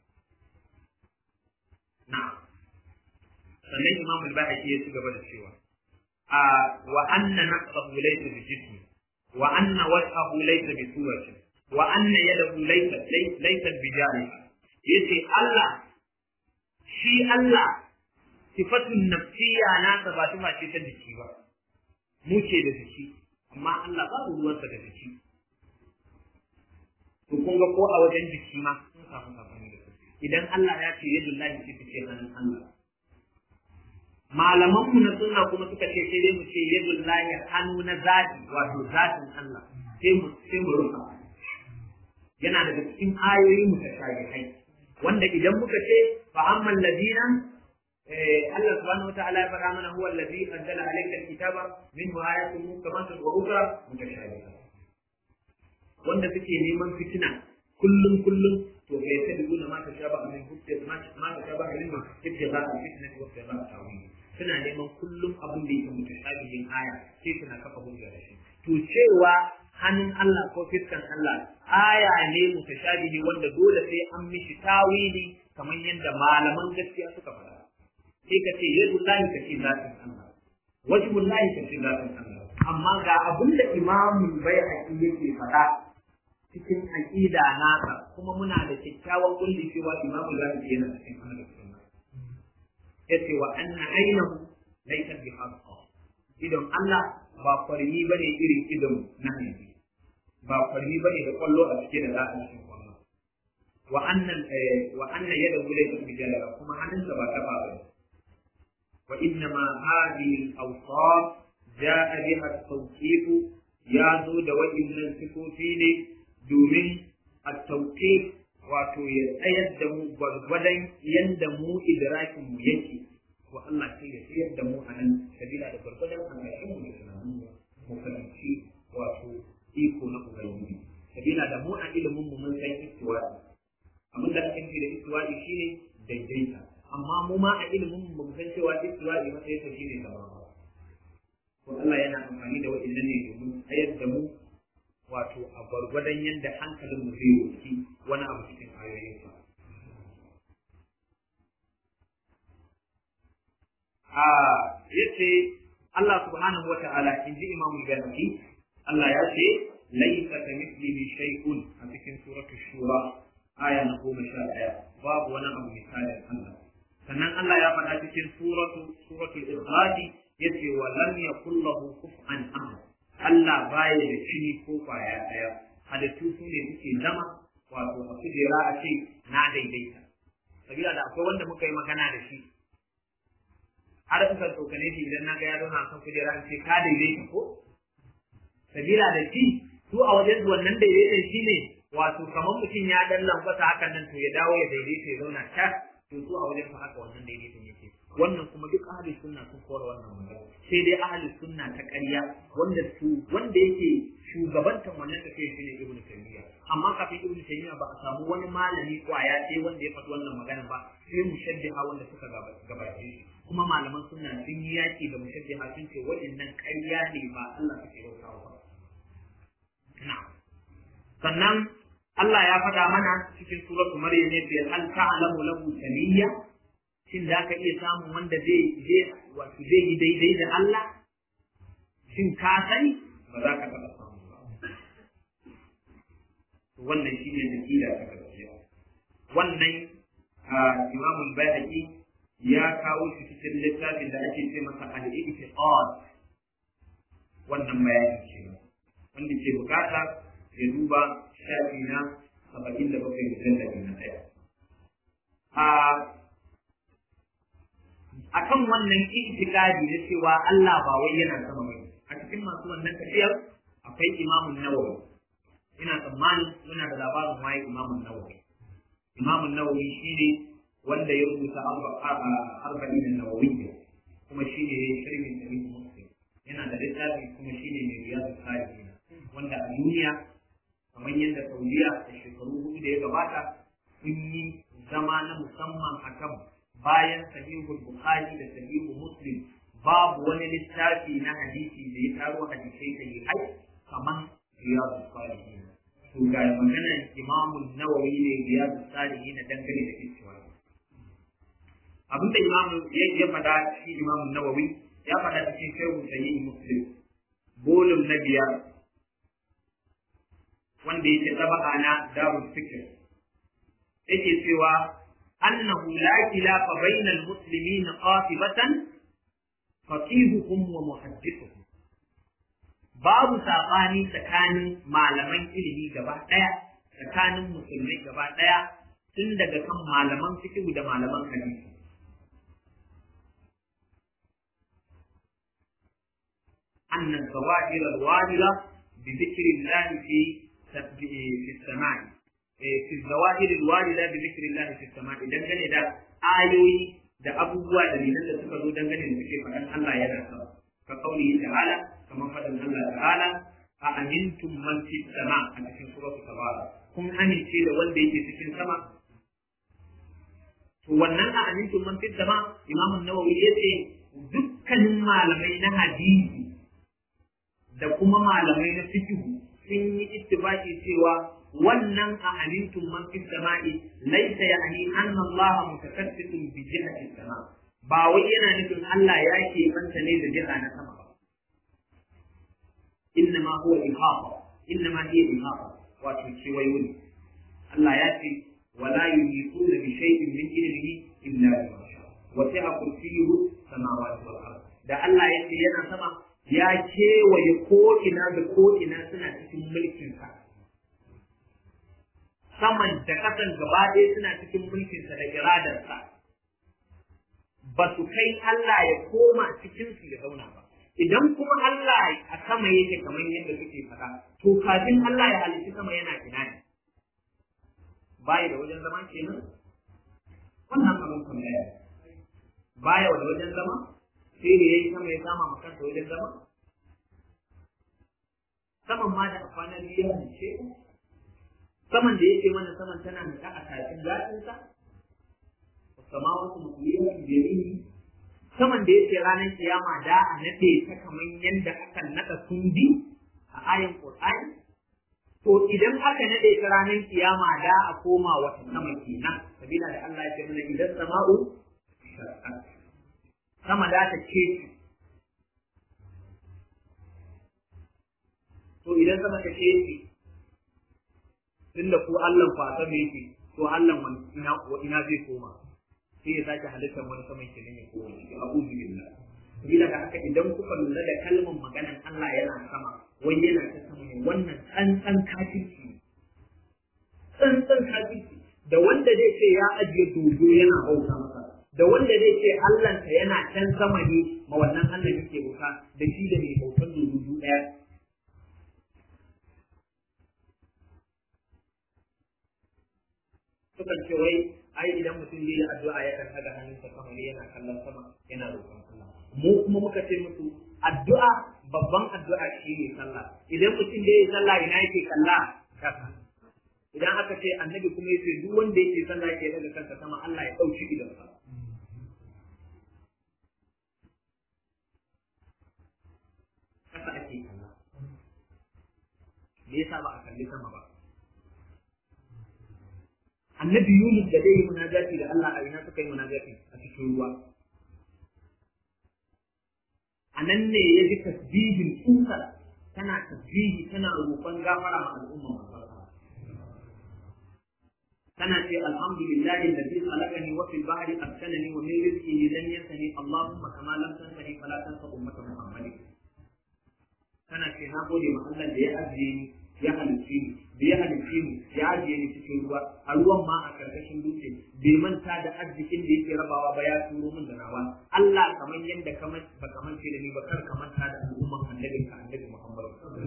Na'am. Sannan Imam al-Bahaqi ya ci gaba da cewa a wa anna naqsahu laysa bi jismi wa anna wajhahu laysa bi surati wa anna yadahu laysa laysa bi jariha yace Allah shi Allah sifatun nafsiyya na ta ba tuma ce ta jiki ba mu ce da jiki amma Allah babu ruwansa da jiki to kun ga ko a wajen jiki ma sun samu sabani da idan Allah ya ce yadda lahi ce ce hannun Allah. Malaman mu na sunna kuma suka ce sai dai mu ce yadda lahi hannu na zati wato zatin Allah sai mu sai mu rufa. Yana daga cikin ayoyi mu ta hai wanda idan muka ce fa amman ladina Allah subhanahu wa ta'ala ya faɗa mana huwa allazi anzala alayka alkitaba minhu ayatun muhkamatun wa ukhra mutashabihat wanda suke neman fitina kullum kullum to fa yattabi'una ma tashabaha min hujjat ma ma tashabaha min ibtigha al-fitnati wa ibtigha al-tawil suna neman kullum abin da yake mutashabihin aya sai suna kafa hujja da shi to cewa hannun Allah ko fiskan Allah aya ne mutashabihi wanda dole sai an mishi tawili kamar yadda malaman gaskiya suka faɗa sai ka ce yadullahi ka ce zatin Allah wajhullahi ka ce zatin Allah amma ga abin da imamul bai'aqi yake faɗa cikin aƙida nasa kuma muna da kyakkyawan kulli cewa imamu za su yana cikin ahlus sunna yace wa anna ainahu laysa bi haqqa idan Allah ba farmi bane irin idan na hanji ba kwarmi bane da kwallo a cike da za a cikin kwallo wa annan wa anna yada gule ta bijala kuma hannunsa ba ta ba wa inna ma hadhihi al-awsaf jaa biha at-tawqif ya zo da waɗannan sifofi ne domin at-tawqif wato ya tsayar da mu gwargwadon yanda mu idrakin mu yake wa Allah sai ya tsayar da mu a nan sabila da gwargwadon hankalin mu da tunanin mu mu fahimci wato iko na ubangiji sabila da mu a ilimin mu mun san istiwa'i abin da ake nufi da istiwa'i shine daidaita amma mu ma a ilimin mu mun san cewa istiwa'i matsayin sa shine sama ko Allah yana amfani da waɗannan ne domin tsayar da mu wato a gwargwadon yadda hankalin mu zai wuce wani abu cikin ayoyinsa a yace Allah subhanahu wa ta'ala in ji Imam Al-Ghazali Allah ya ce laysa kamithlihi shay'un a cikin suratu shura aya na goma sha ɗaya babu wani abu misalin Allah sannan Allah ya faɗa cikin suratu suratul ikhlas yace wa lam yakul lahu kufuwan ahad Allah baya da cini ko kwaya ɗaya halittu su ne suke zama wato a kujera a ce na daidaita sabila da akwai wanda muka yi magana da shi har suka tsokane shi idan na ga ya zauna kan kujera in ce ka daidaita ko sabila da shi su a wajen wannan daidaitan shi ne wato kamar mutum ya dan lambata hakan nan to ya dawo ya daidaita ya zauna ta to su a wajen fa haka wannan daidaitan yake wannan kuma duk ahli sunna sun kora wannan magana sai dai ahli sunna ta ƙarya wanda su wanda yake shugabantan wannan tafiya shine ibnu taymiya amma kafin ibnu taymiya ba a samu wani malami kwaya sai wanda ya faɗi wannan magana ba sai mushaddiha wanda suka gabace shi kuma malaman sunna sun yi yaki da mushaddiha sun ce waɗannan ƙarya ne ba Allah suke bautawa ba sannan Allah ya faɗa mana cikin suratu Maryam ne bai hal ta'lamu lahu samiyya shin da ka iya samun wanda zai je wato zai yi daidai da Allah shin ka sani ba za ka taɓa samu ba wannan shi ne nakila ta gaskiya wannan Imam Al-Baihaqi ya kawo shi cikin littafin da ake ce masa al-i'tiqad wannan bayani ce wanda ke bukata ya duba shafi na saba'in da bakwai mujallabi na ɗaya. A kan wannan itikadi na cewa Allah ba wai yana sama mai a cikin masu wannan tafiyar akwai imamun nawawi ina tsammanin muna da labarin waye imamun nawawi imamun nawawi shine wanda ya rubuta arba'in nawawiyya kuma shine ya shirmin da muslim yana da littafi kuma shine mai riyadu salihin wanda a duniya kamar yadda saudiya da shekaru hudu da ya gabata sun yi zama na musamman akan bayan sahihul bukhari da sahihul muslim babu wani littafi na hadisi da ya taro hadisai da hai kamar riyadu salihin to ga maganar imamun nawawi ne riyadu salihin dangane da istiwa abinda imamu ya faɗa shi imamun nawawi ya faɗa cikin shehu sahih muslim bolum na biyar wanda yake taba'a na darul fikr yake cewa annahu la khilafa bainal muslimin qatibatan faqihuhum wa muhaddithuhum babu sabani tsakanin malaman ilimi gaba daya tsakanin musulmai gaba daya tun daga kan malaman fiqh da malaman hadisi أن الظواهر الواردة بذكر الله في في السماء في الظواهر الواردة بذكر الله في السماء dangane da ayoyi da abubuwa da dalilan da suka zo dangane da suke faɗan Allah yana sama ka kauli ta'ala kamar faɗin Allah ta'ala a amintum man fi sama a cikin suratul tabara kun amince da wanda yake cikin sama to wannan a amintum man fi sama Imam Nawawi yace dukkanin malamai na hadisi da kuma malamai na fikihu sun yi ittifaqi cewa wannan a amintum man fi sama'i laysa ya'ni anna Allah mutakaffifun bi jihati sama ba wai yana nufin Allah ya ke manta ne da jiha na sama ba inna ma huwa ihata inna ma hiya ihata wato kewayo ne Allah ya ce wala yuhituna bi shay'in min ilmihi illa bima sha wa sa'a kursiyyuhu samawati wal ard da Allah ya ce yana sama ya kewaye ko'ina da ko'ina suna cikin mulkinsa saman da kasan gaba ɗaya suna cikin mulkinsa da iradarsa ba su kai Allah ya koma cikinsu ya zauna ba idan kuma Allah a sama yake kamar yadda suke faɗa to kafin Allah ya halitta sama yana ina ne baya da wajen zama kenan wannan abin tambaya baya da wajen zama sai da yayi sama ya kama kansa wajen zama saman ma da kwana biyu ya halice saman da yake mana saman tana nika a kafin zatinsa samawatu mutliyatun bi yaminihi saman da yake ranar kiyama da a nade ta kamar yadda aka nada kundi a ayan Qur'ani to idan aka nade ta ranar kiyama da a koma wata sama kenan sabila da Allah ya ce mana idan sama'u sama da ta ce to idan sama ta ce tunda ko Allah kwasa me yake to Allah wani ina ina zai koma sai ya sake halittar wani saman kenan ya koma shi a'udhu billah sabila da haka idan kuka lura da kalmar maganan Allah yana sama wani yana ta sama ne wannan tsantsan kafirci ne tsantsan kafirci da wanda zai ce ya ajiye dodo yana bauta masa da wanda zai ce Allahnsa yana can sama ne ma wannan Allah yake bauta da shi da mai bautan dodo ɗaya sukan ce wai ai idan mutum zai yi addu'a ya kan daga hannunsa sama ne yana kallon sama yana roƙon Allah mu kuma muka ce musu addu'a babban addu'a shi ne sallah idan mutum da yi sallah ina yake kalla kasa idan aka ce annabi kuma yace duk wanda yake sallah yake daga kansa sama Allah ya dauki idan sa kasa ake kalla me yasa ba a kalli sama ba annabi Yunus da dai munajati da Allah a ina suka yi munajati a cikin ruwa a nan ne ya ji tasbihin tsutsar tana tasbihi tana roƙon gafara ma al'umma tana ce alhamdulillahi alladhi khalaqani wa fil bahri arsalani wa min rizqihi lam yansani allahumma kama lam tansani fala tansa ummata muhammadin tana ce na gode ma Allah da ya ajiye ni ya halicce ni da ya halicce ni ya ajiye ni cikin ruwa a ruwan ma a karkashin dutse bai manta da arzikin da yake rabawa ba ya turo min da nawa Allah kamar yadda ka ba ka mance da ni ba kar ka manta da al'umman annabin ka annabi Muhammad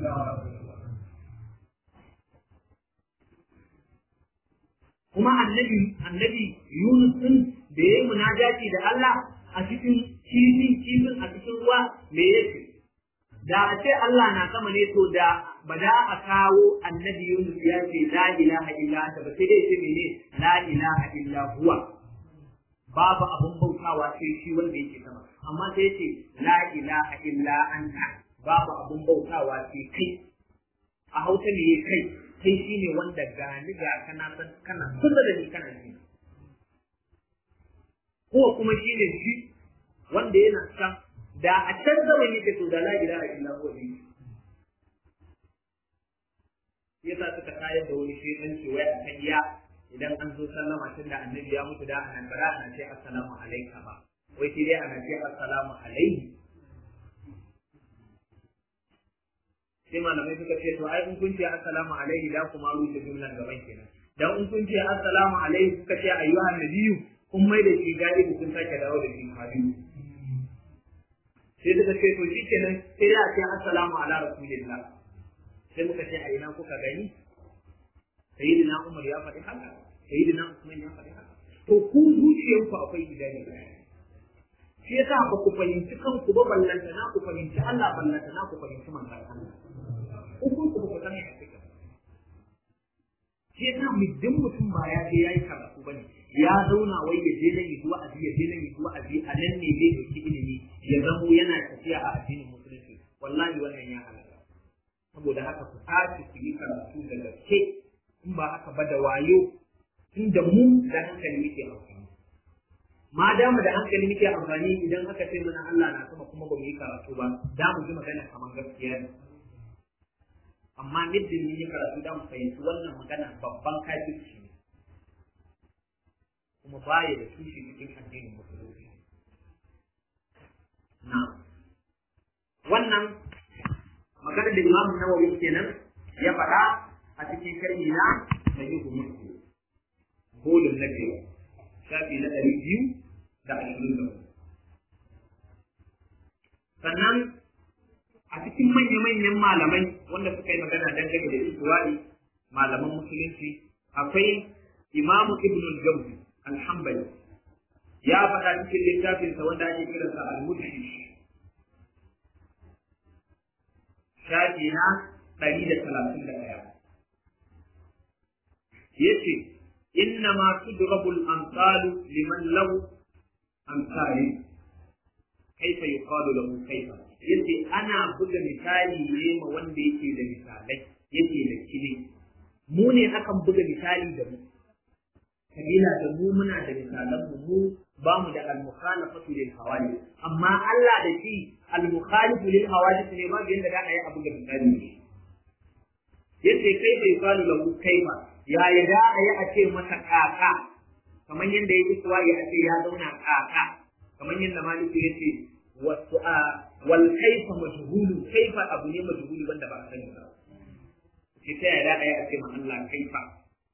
kuma annabi annabi Yunus din da yayi munajati da Allah a cikin kifin kifin a cikin ruwa me yake da a ce Allah na sama ne to da ba da a kawo annabi Yunus ya ce la ilaha illa anta ba sai dai ce mene la ilaha illa huwa babu abun bautawa sai shi wanda yake sama amma sai ce la ilaha illa anta babu abun bautawa sai kai a hausa ne kai kai shine wanda gani ga kana san kana kusa da ni kana ji ko kuma shine shi wanda yana san da a can zama ne to da la ilaha illa huwa ne yasa suka tayar da wani shedanci wai a kan ya idan an zo sallama tun da annabi ya mutu da anan bara ana ce assalamu alaika ba wai sai dai ana ce assalamu alaihi sai malamai suka ce to ai in kun ce assalamu alaihi da kuma rufe jumlan gaban kenan dan in kun ce assalamu alaihi kuka ce ayyuhan nabiyyu kun mai da shi galibi kun sake dawo da shi habibu sai suka ce to shikenan sai da ce assalamu ala rasulillah sai muka ce a ina kuka gani sayyidina umar ya faɗi haka sayyidina usman ya faɗi haka to ku zuciyanku akwai gidani shi yasa ba ku fahimci kanku ba ballanta na ku fahimci Allah ballanta na ku fahimci manzon Allah uku ku ku san ya fika shi yasa muddin mutum ba ya je yayi karatu bane ya zauna wai ya je nan yi wa'azi ya je nan yi wa'azi a nan ne zai dauki ilimi ya zamo yana tafiya a addinin musulunci wallahi wannan ya halaka saboda haka ku tashi ku yi karatu da gaske in ba haka ba da wayo tun da mu da hankali muke amfani ma dama da hankali muke amfani idan aka ce mana Allah na sama kuma ba mu yi karatu ba da mu ji magana kamar gaskiya ne amma middin mun yi karatu da mu fahimci wannan magana babban kafirci ne kuma baya da tushe cikin addinin musulunci na wannan wannan magana da Imam Nawawi kenan ya faɗa a cikin sharhi na Sahih Muslim bolin na biyu shafi na ɗari biyu da ashirin da sannan a cikin manya-manyan malamai wanda suka yi magana dangane da istiwa'i malaman musulunci akwai imamu ibn al-jawzi al-hanbali ya faɗa cikin littafinsa wanda ake kiransa al-mudhish shafi na ɗari da talatin da ɗaya yace inna ma tudrabu al-amsalu liman lahu amsali kaifa yuqalu lahu kaifa yace ana buga misali ne ma wanda yake da misalai yake da kile mu ne akan buga misali da mu kabila da mu muna da misalan mu mu ba mu da al-mukhalafatu lil hawadith amma Allah da shi al-mukhalifu lil hawadith ne ba yanda da ayi abu da misali ne yace kai bai kalu lahu kaifa ya ya da ayi a ce masa kaka kamar yanda yake kuwa ya ce ya zauna kaka kamar yanda maliki yace wasu a wal kaifa majhulu kaifa abu ne majhulu wanda ba a sani ba sai ta yaya ayi a ce ma Allah kaifa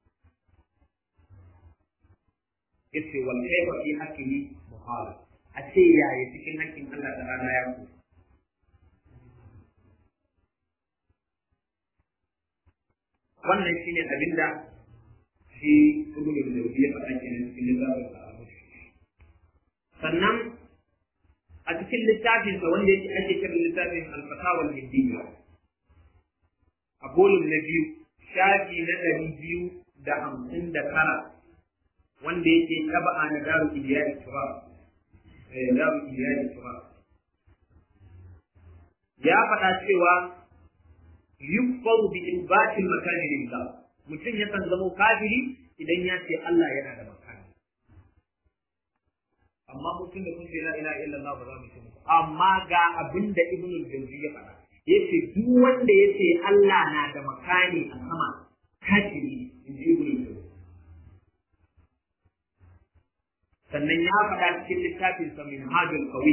yace wal kaifa fi haqqihi muhala a ce yaya cikin haƙƙin Allah ta'ala ya ku wannan shine abinda shi ibnu al-jawzi ya faɗa kenan cikin littafin sa sannan a cikin littafin sa wanda yake ake kira littafin al-fatawa al-hindiyya a bolin na biyu shafi na ɗari biyu da hamsin da tara wanda yake taba'a na daru iyali tura daru iyali tura ya faɗa cewa yukfaru bi ilbatil makani lillah mutum yakan zama kafiri idan ya ce Allah yana da makani amma mutum da kun ce la ilaha illallah ba za mu ce muku amma ga abin da ibn al-jawzi ya faɗa yace duk wanda yace Allah na da makani a sama kafiri in ji ibn al-jawzi sannan ya faɗa cikin littafin sa min hajjul qawi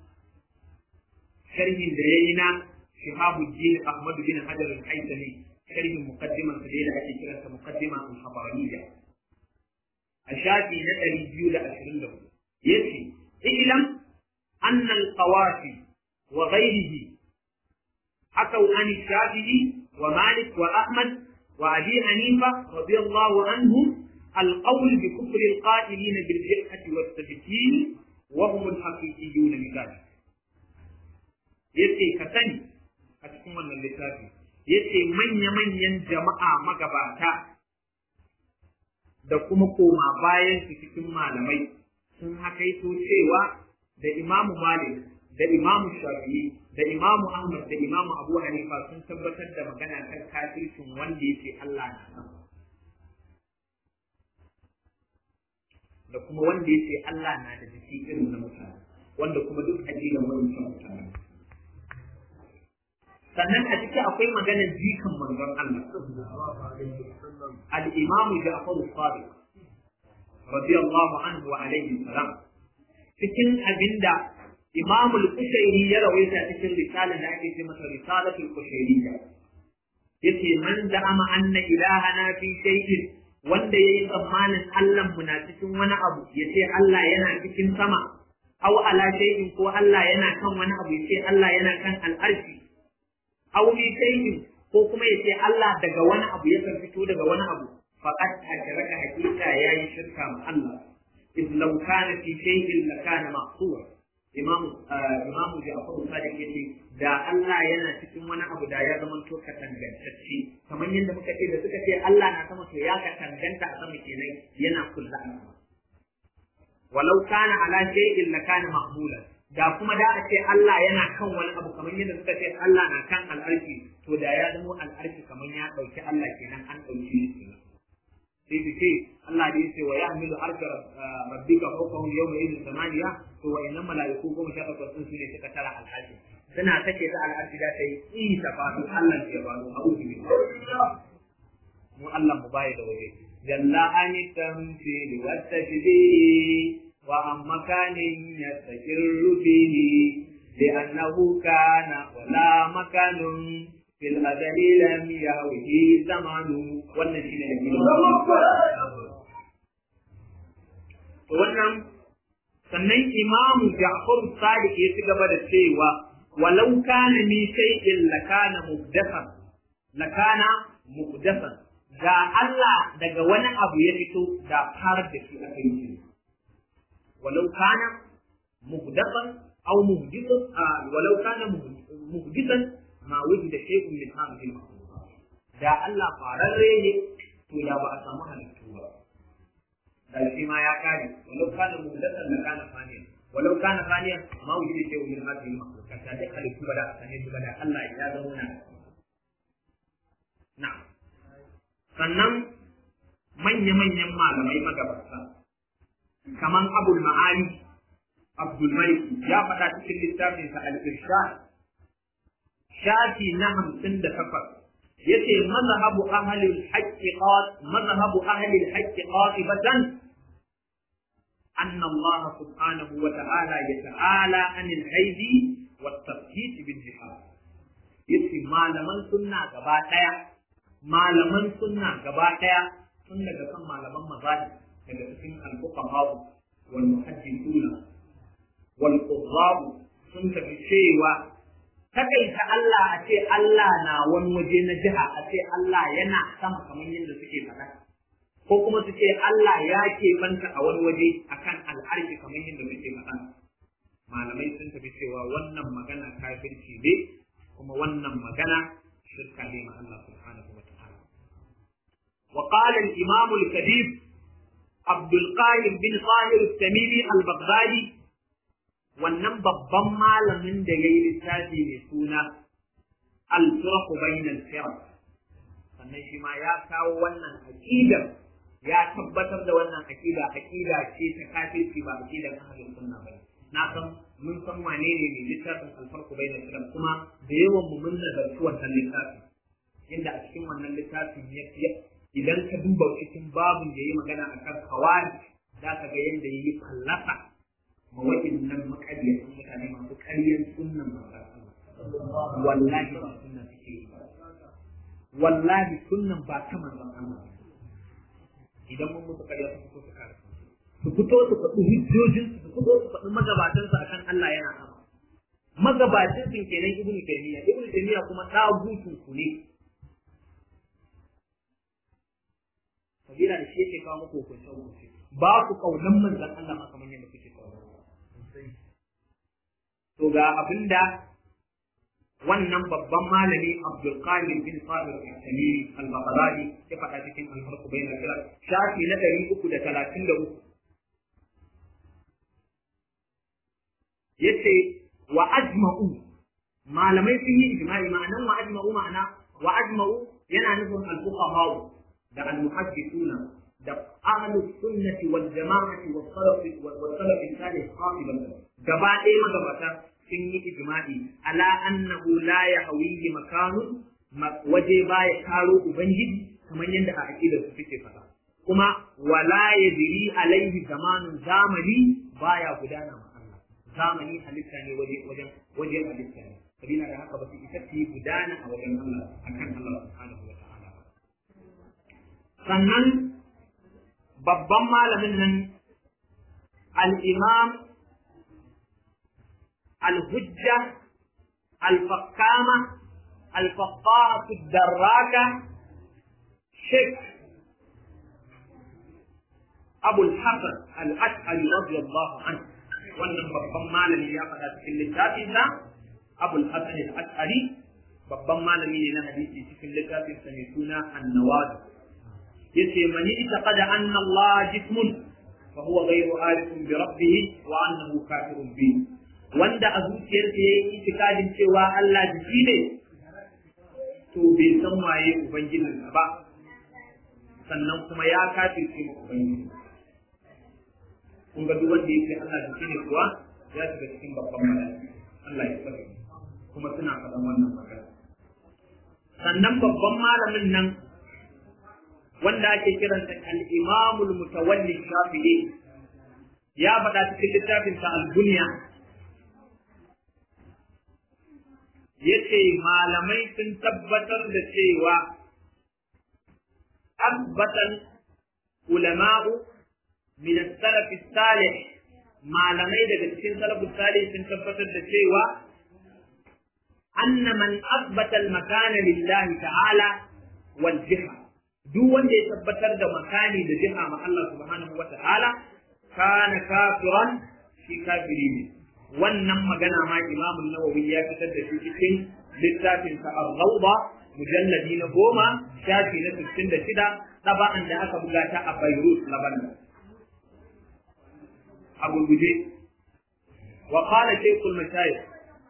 sharhin da yayi na shihabuddin ahmad bin hajar al-haythami sharhin muqaddimar sa da ake kiransa muqaddima al-habaraniyya a shafi na ɗari biyu da ashirin da hudu yace ilam anna al-qawafi wa ghayrihi حكوا عن الشافعي ومالك وأحمد وأبي حنيفة رضي الله عنهم القول بكفر القائلين بالجرحة والتبتين وهم الحقيقيون بذلك yace ka sani a cikin wannan littafi yace manya-manyan jama'a magabata da kuma koma bayan su cikin malamai sun hakaito cewa da imamu malik da imamu shafi'i da imamu ahmad da imamu abu hanifa sun tabbatar da magana kan kafircin wanda yake allah na sama da kuma wanda yake Allah na da jiki irin na mutane wanda kuma duk aqidan wannan mutane sannan a ciki akwai maganar jikan manzon Allah al-imamu Ja'far as-Sadiq radiyallahu anhu wa alayhi salam cikin abinda Imam al-Kushairi ya rawaita cikin risalar da ake ce masa risalatul Kushairiyya yace man da'ama anna ilahana fi shay'in wanda ya yi tsammanin Allah na cikin wani abu ya ce Allah yana cikin sama, aw ala shay'in ko Allah yana kan wani abu ya ce Allah yana kan al'arshi, aw bi shay'in ko kuma ya ce Allah daga wani abu ya fito daga wani abu, faqad ashraka hakika yayi shirka ma Allah. إذ لو كان في شيء لكان مقصورا إمام إمام جعفر الصادق يقول da Allah yana cikin wani abu da ya zama to ka tangantacce kamar yadda muka ce da suka ce Allah na sama to ya ka tanganta a sama kenan yana kulla a sama walau kana ala shay'in la kana mahmulan da kuma da a ce Allah yana kan wani abu kamar yadda suka ce Allah na kan al'arshi to da ya zama al'arshi kamar ya dauki Allah kenan an dauki shi kenan sai su ce Allah da yace wa yahmilu arsha rabbika fawqahum yawma idhin samaniya to wa innal malaiku goma sha takwas sun ne suka tara al'arshi suna take ta al'arshi da ta yi in ta faɗo Allah ya faɗo a uku mu Allah mu baya da waje jalla an tamthil wa tajdi wa am makanin yastaqirru bihi لأنه كان ولا مكان في الأزل لم يهوه زمان والنشين wannan sannan imamu Ja'far Sadiq ya ci gaba da cewa walau kana min shay'in lakana muhdathan lakana muhdathan ga Allah daga wani abu ya fito da far da shi aka yi walau kana muhdathan aw muhdithan walau kana muhdithan ma wujida shay'un min hadhihi al da Allah fararre ne to da ba a samu halittu ba da shi ma ya kare walau kana muhdathan la kana faniyan walau kana faniyan ma wujida shay'un min hadhihi al da duk halittu ba da a same su ba da Allah ya zama na na'am sannan manya-manyan malamai magabata kaman abul ma'ali abdul malik ya faɗa cikin littafinsa al-irshad shafi na hamsin da takwas yace mazhabu ahli al-haqqiqat mazhabu ahli al-haqqiqat batan أن الله سبحانه وتعالى يتعالى عن الحيد والتفكيك بالجهاد يتي ما لمن سنة قباطيا malaman sunna gaba ɗaya tun daga kan malaman mazahi daga cikin al-fuqaha wal muhaddithuna wal qurrab sun tafi cewa takaita Allah a ce Allah na wani waje na jiha a ce Allah yana sama kamar yadda suke faɗa ko kuma su ce Allah ya banta a wani waje akan al'arshi kamar yadda suke faɗa malamai sun tafi cewa wannan magana kafirci ne kuma wannan magana shirka ne ma Allah subhanahu wa وقال الإمام الكبير عبد القاهر بن طاهر التميمي البغدادي wannan babban malamin da ya yi littafi mai suna al-firqu bainal firq sannan shi ma ya kawo wannan aqidar ya tabbatar da wannan aqida aqida ce ta kafirci ba aqidar ahlus sunna ba na san mun san wane ne mai littafin al-firqu bainal firq kuma da yawan mu mun nazarci wannan littafin inda a cikin wannan littafin ya idan ka duba cikin babin da ya yi magana a kan kawari za ka ga yadda ya yi fallasa ma waɗannan maƙaryatan mutane masu ƙaryar sunnan manzon Allah wallahi ba sunnan suke yi wallahi sunnan ba ta manzon Allah idan mun musu ƙarya su fito su kare su fito su faɗi hujjojin su fito su faɗi magabatansu akan Allah yana sama magabacin sun kenan ibnu taymiya ibnu taymiya kuma ɗagutun ku ne kabila da shi yake kawo muku hukunce hukunce ba ku kaunan manzon Allah ma kamar yadda kuke kaunan to ga abinda wannan babban malami Abdul Qadir bin Sabir al-Tamimi al-Baghdadi ya faɗa cikin al-Farq bayna al shafi na 333 yace wa ajma'u malamai sun yi ijma'i ma'anan wa ajma'u ma'ana wa ajma'u yana nufin al-fuqaha da al-muhaddithuna da ahlus sunnati wal jama'ati was salaf was salaf salih qatiban gaba ɗaya magabata sun yi ijma'i ala annahu la yahwihi makanun waje baya karo ubangiji kamar yadda a aqidar su suke faɗa kuma wala yadri alaihi zamanun zamani baya gudana ma Allah zamani halitta ne waje wajen wajen halitta ne sabila da haka ba su isa su gudana a wajen Allah akan Allah subhanahu wa ta'ala sannan babban malamin nan al-imam al-hujja al-fakkama al-faqqahatu ad-darraka sheikh abu al-hasan al-ash'ari radiyallahu anhu wannan babban malami ya faɗa cikin littafinsa abu al-hasan al-ash'ari babban malami ne na hadisi cikin littafinsa mai suna an-nawadi yace mani taqada anna Allah jismun fa huwa ghayru arifun bi rabbih wa annahu kafirun bi wanda a zuciyarsa yayi itikadin cewa Allah jiki ne to bai san waye ubangijin ba sannan kuma ya kafirce mu ubangiji kun ga duk wanda yake Allah jiki ne kuwa ya shiga cikin babban malami Allah ya sani kuma suna faɗan wannan magana sannan babban malamin nan wanda ake kiransa al-imamul mutawalli shafi'i ya faɗa cikin littafin sa al-bunya yace malamai sun tabbatar da cewa abbatan ulama'u min as-salaf salih malamai daga cikin salaf salih sun tabbatar da cewa anna man asbata al-makan lillahi ta'ala wal jiha duk wanda ya tabbatar da makani da jiha ma Allah subhanahu wa ta'ala kana kafiran shi kafiri ne wannan magana ma Imam Nawawi ya fitar da shi cikin littafin sa Ar-Rawda mujalladi na goma shafi na 66 taba'an da aka buga ta a Beirut Lebanon a gurguje wa qala shaykhul mashayikh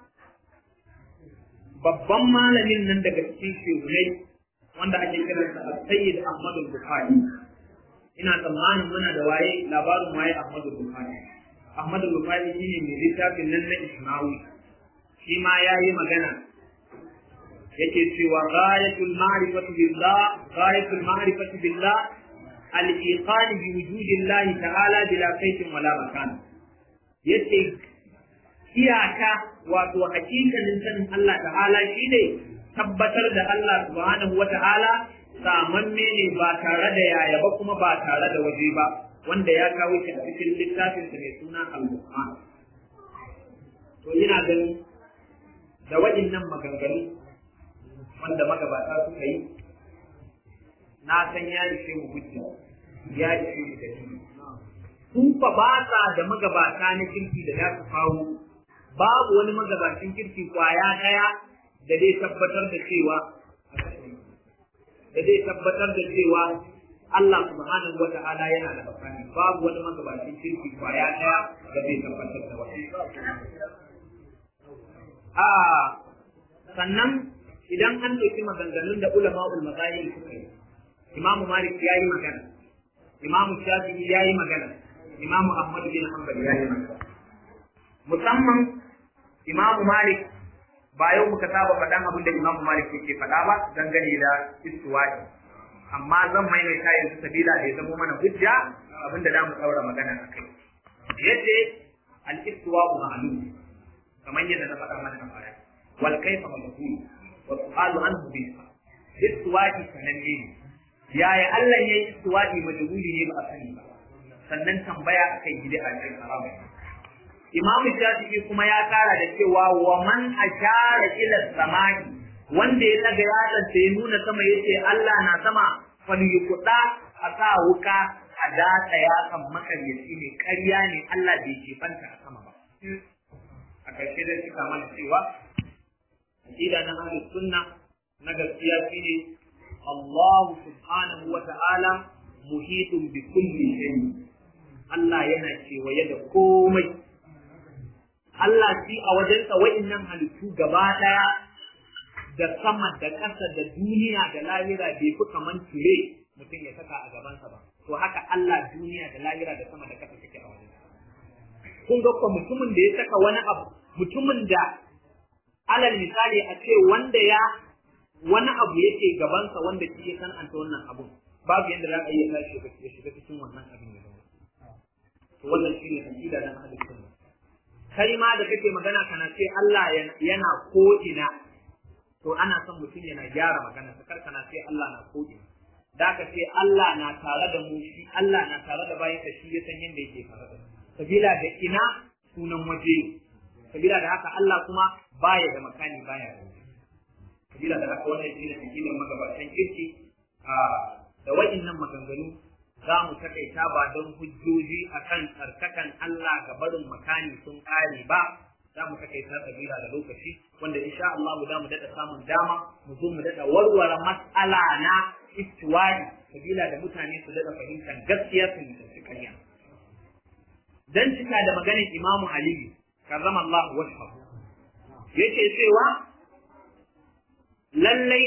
babban malamin nan daga cikin shehunai wanda ake kiransa Sayyid Ahmad al-Bukhari ina tsammanin muna da waye labarin waye Ahmad al-Bukhari Ahmad al-Bukhari shine mai littafin nan na Ismawi shi ma yayi magana yake cewa ghayatul ma'rifati billah ghayatul ma'rifati billah al-iqan bi wujudillahi ta'ala bila kaifin wala makan yace iyaka wato hakikanin sanin Allah ta'ala shine tabbatar da Allah subhanahu wa ta'ala samanne ne ba tare da yaya ba kuma ba tare da waje ba wanda ya kawo shi a cikin littafin sa mai suna al-Qur'an to ina ganin da waɗannan maganganu wanda magabata suka yi na san ya ishe mu hujja ya ishe mu dalili sun fa ba sa da magabata na kirki da za su kawo babu wani magabacin kirki kwaya ɗaya da zai tabbatar da cewa da zai tabbatar da cewa Allah subhanahu wata'ala yana da bakani babu wani magabacin kirki kwaya ɗaya da zai tabbatar da wani a sannan idan an ɗauki maganganun da ulama ul mazahir suka yi imamu malik ya yi magana imamu shafi'i ya yi magana imamu ahmad bin hanbal ya yi magana musamman imamu malik ba yau muka saba faɗan abin da imamu malik yake faɗa ba dangane da istiwa'i amma zan maimaita yanzu sabila da ya zama mana hujja abin da mu ɗaura magana a kai yace al-istiwa'u ma'lum kamar yadda na faɗa mana a baya wal kayfa majhul wa su'alu anhu bi istiwa'i sananne ne yaya Allah yayi istiwa'i majhuli ne ba a sani ba sannan tambaya akai bid'a ce haramun Imam Shafi'i kuma ya kara da cewa wa man ashara ila samai wanda ya daga yatsan sai ya nuna sama yace Allah na sama fal yuqda a sa wuka a datsa yatsan makaryaci ne ƙarya ne Allah bai ke fanta a sama ba a ƙarshe da suka mana cewa aqida na ahlus sunna na gaskiya shine Allah subhanahu wa ta'ala muhitun bi kulli shay Allah yana kewaye da komai Allah shi a wajensa wa'innan halittu gaba ɗaya da sama da ƙasa da duniya da lahira bai fi kaman tire mutum ya saka a gabansa ba. To haka Allah duniya da lahira da sama da ƙasa take a wajensa. Kun ga kuwa mutumin da ya saka wani abu, mutumin da alal misali a ce wanda ya wani abu yake gabansa wanda shi ya san anta wannan abun babu yadda za a iya tashi ya shiga cikin wannan abin ya zama. To wannan shi ne aƙida na ahlus sunna. kai ma da kake magana kana ce Allah yana ko ina to ana son mutum yana gyara magana ta kar kana ce Allah na ko ina da ka ce Allah na tare da mu shi Allah na tare da bayan ka shi ya san yadda yake tare da sabila da ina sunan waje sabila da haka Allah kuma baya da makani baya da waje sabila da haka wannan shi ne akidar magabatan kirki a da wa'innan maganganu za mu takaita ba don hujjoji akan tsarkakan Allah ga barin makani sun kare ba za mu takaita sabila da lokaci wanda insha Allah za mu daɗa samun dama mu zo mu daɗa warware mas'ala na istiwari sabila da mutane su daɗa fahimtar gaskiya su mutunci ƙarya dan cika da maganar Imamu Aliyu karrama Allah wajhahu yake cewa lallai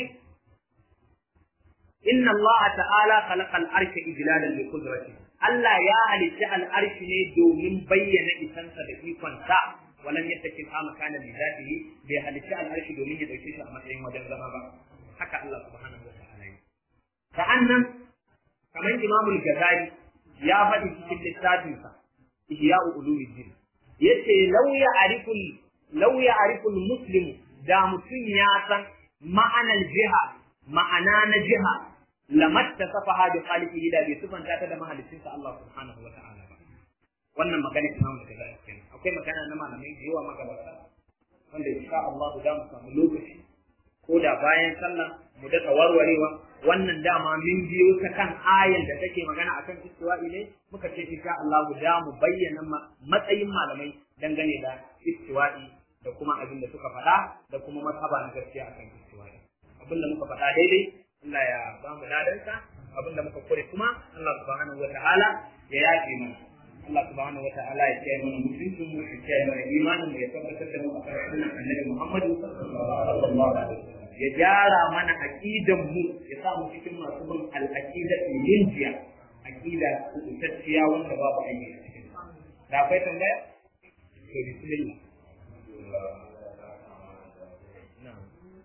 inna Allah ta'ala khalaqa al-arsha ijlalan li qudratihi Allah ya halitta al-arshi ne domin bayyana isansa da ikonsa walam yattakin ha makana li zatihi bai halitta al-arshi domin ya dauke shi a matsayin wajen zama ba haka Allah subhanahu wa ta'ala yi sa'annan kamar Imam al-Ghazali ya faɗi cikin littafinsa Ihya'u Ulumuddin yace law ya'rifu law ya'rifu al-muslimu da mutum ya san ma'anar jiha ma'ana na jiha lamatta safaha bi khaliqihi da bai sufanta ta da mahaliccinsa Allah subhanahu wa ta'ala ba wannan magana Imam Al-Ghazali kenan akwai magana na malamai da yawa magabata wanda insha Allah za mu samu lokaci ko da bayan sallah mu daɗa warwarewa wannan dama min biyo ta kan ayan da take magana akan istiwa'i ne muka ce insha Allah da mu bayyana matsayin malamai dangane da istiwa'i da kuma abin da suka faɗa da kuma mazhaba na gaskiya akan istiwa'i abin da muka faɗa daidai Allah ya ba mu ladansa abin da muka kure kuma Allah subhanahu wa ta'ala ya yafe mana Allah subhanahu wata'ala ya kiyaye mana mutuncin mu ya kiyaye mana imanin mu ya tabbatar da mu a kan sunnan Annabi Muhammad sallallahu alaihi wasallam ya gyara mana aqidan mu ya sa mu cikin masu bin al-aqida linjiya aqida kubutacciya wanda babu aiki a cikin da akwai tambaya to bismillah na'am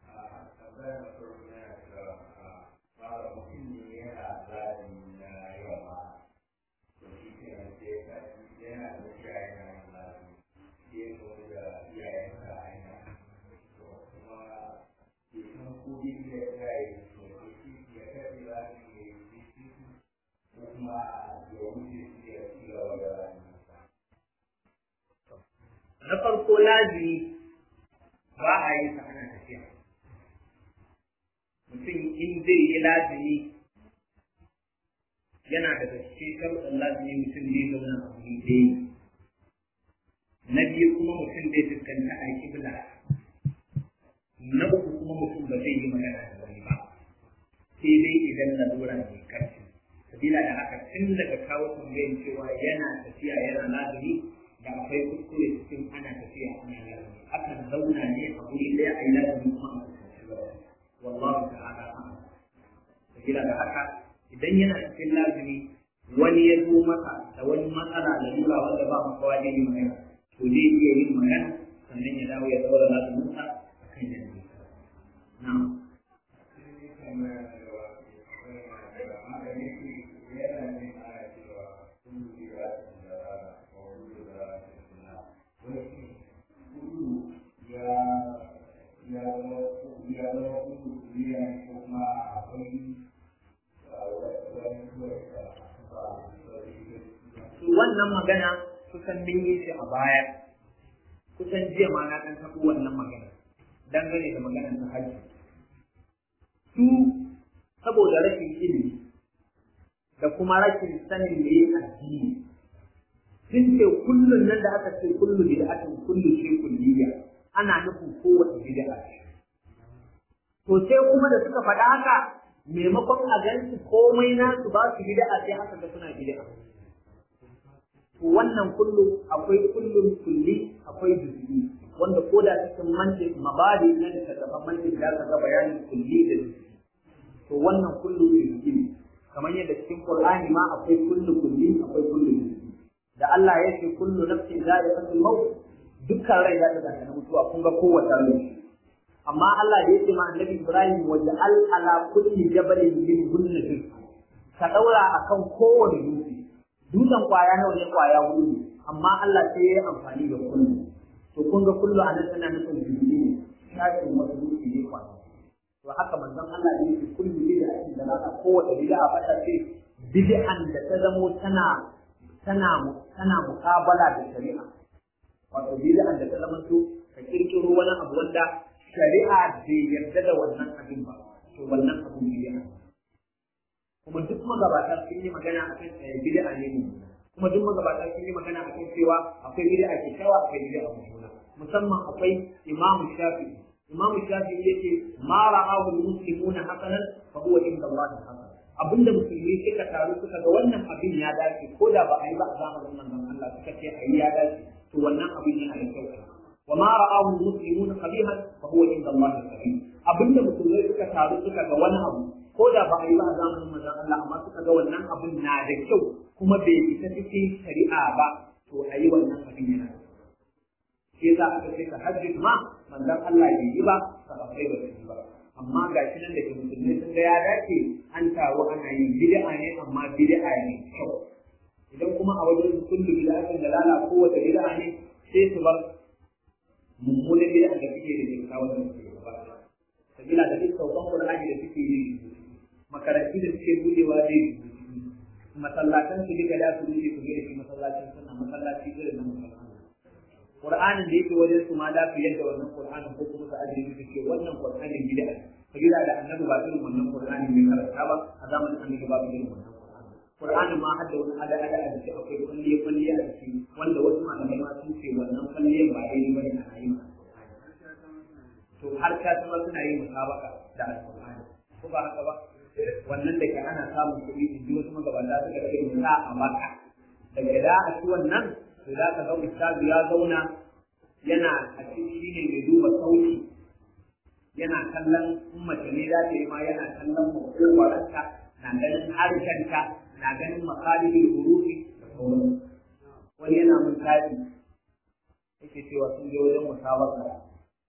na farko lazimi ba a yi sa ana tafiya mutum in zai yi lazimi yana daga cikin sharuɗin lazimi mutum zai zauna a wuri ɗaya na biyu kuma mutum zai fuskanta alƙibla na uku kuma mutum ba zai yi magana da wani ba sai dai idan lalura mai karfi sabila da haka tun daga kawo tambayin cewa yana tafiya yana lazimi da akwai kuskure cikin ana tafiya ana lazimi akan zauna ne a wuri ɗaya a yi lazimi kuma a fuskanci gaba wallahu ta'ala a'lam sabila da haka idan yana cikin lazimi wani ya zo masa da wani matsala da lura wanda ba makawa ne magana to zai iya yin magana sannan ya dawo ya daura lazuminsa a kan yanzu na'am wannan magana kusan mun yi shi a baya kusan jiya ma na ɗan taɓo wannan magana dangane da maganar ta hajji su saboda rashin ilimi da kuma rashin sanin me addini sun ce kullun nan da aka ce kullu bid'atin kullu shi kulliya ana nufin kowace bid'a to sai kuma da suka faɗa haka maimakon a gansu komai nasu ba su bid'a sai aka ga suna bid'a wannan kullu akwai kullun kulli akwai juz'i wanda ko da cikin mantiq mabadi na da tattaban mantiq da ka ga bayanin kulli da juz'i to wannan kullu juz'i kamar yadda cikin qur'ani ma akwai kullu kulli akwai kullu juz'i da Allah ya ce kullu nafsin za'iqatul maut dukkan rai da ta na mutuwa kun ga kowace rai amma Allah da ya ce ma annabi Ibrahim wa ja'al ala kulli jabalin min hunna ka daura akan kowane dutse dutsen kwaya nawa ne kwaya hudu ne amma Allah sai ya yi amfani da kullu to kun ga kullu a nan tana nufin jirgi ne shafin wasu dutse ne kwaya to haka manzon Allah ya yi kullu bid'a da naka kowace bid'a fata ce bid'an da ta zamo tana tana tana mukabala da shari'a wato bid'an da ta zama to ka kirkiro wani abu wanda shari'a bai yarda da wannan abin ba to wannan abu bid'a kuma duk magabata sun yi magana a kan bid'a ne mu kuma duk magabata sun yi magana a kan cewa akwai bid'a ke kyawa akwai bid'a mummuna musamman akwai imamu shafi'i imamu shafi'i yake ma ra'ahu muslimuna hasanan fa huwa inda Allah hasan abinda musulmi suka taru suka ga wannan abin ya dace ko da ba a yi ba a zamanin manzon Allah suka ce a yi ya dace to wannan abin yana da kyau wa ma ra'ahu muslimuna qabihan fa huwa inda Allah qabih abinda musulmai suka taru suka ga wani abu ko da ba a yi ba a zamanin manzon Allah amma suka ga wannan abin na da kyau kuma bai fita cikin shari'a ba to a yi wannan abin yana da shi yasa aka ce ka hajji ma manzon Allah bai yi ba sahabbai ba su yi ba amma ga shi nan da ke musulmi sun ga ya dace an taru ana yin bid'a ne amma bid'a ne kyau idan kuma a wajen kullu bid'atin dalala kowace bid'a ne sai su bar mummunan bid'a da suke da kyakkyawan da suke gaba sabila da duk saukan qur'ani da suke yi makarantu da suke budewa zai masallatan su duka da su rufe su gina shi masallacin suna masallaci irin na musulman Qur'anin da yake wajen su ma da su yadda wannan Qur'anin ko kuma su ajiye su ce wannan Qur'anin gida sabila da annabi ba irin wannan Qur'anin mai karanta ba a zamanin annabi ba irin wannan Qur'anin ma hadda wani ada ada a cikin akwai kulliye kulliye a ciki wanda wasu malamai ma sun ce wannan kulliye ba daidai bane a yi to har ka sama suna yin musabaka da Al-Qur'ani ko ba haka ba wannan da ke ana samun kuɗi in ji wasu magabata suka ce mu sa a maka daga da a ci wannan to za ka ga ustazu ya zauna yana a cikin shi ne mai duba sauti yana kallon in mace ne za ta yi ma yana kallon makwaranta na ganin harshenta na ganin makalibin hurufi da sauran wani yana mun tafi yake cewa sun je wajen musabaka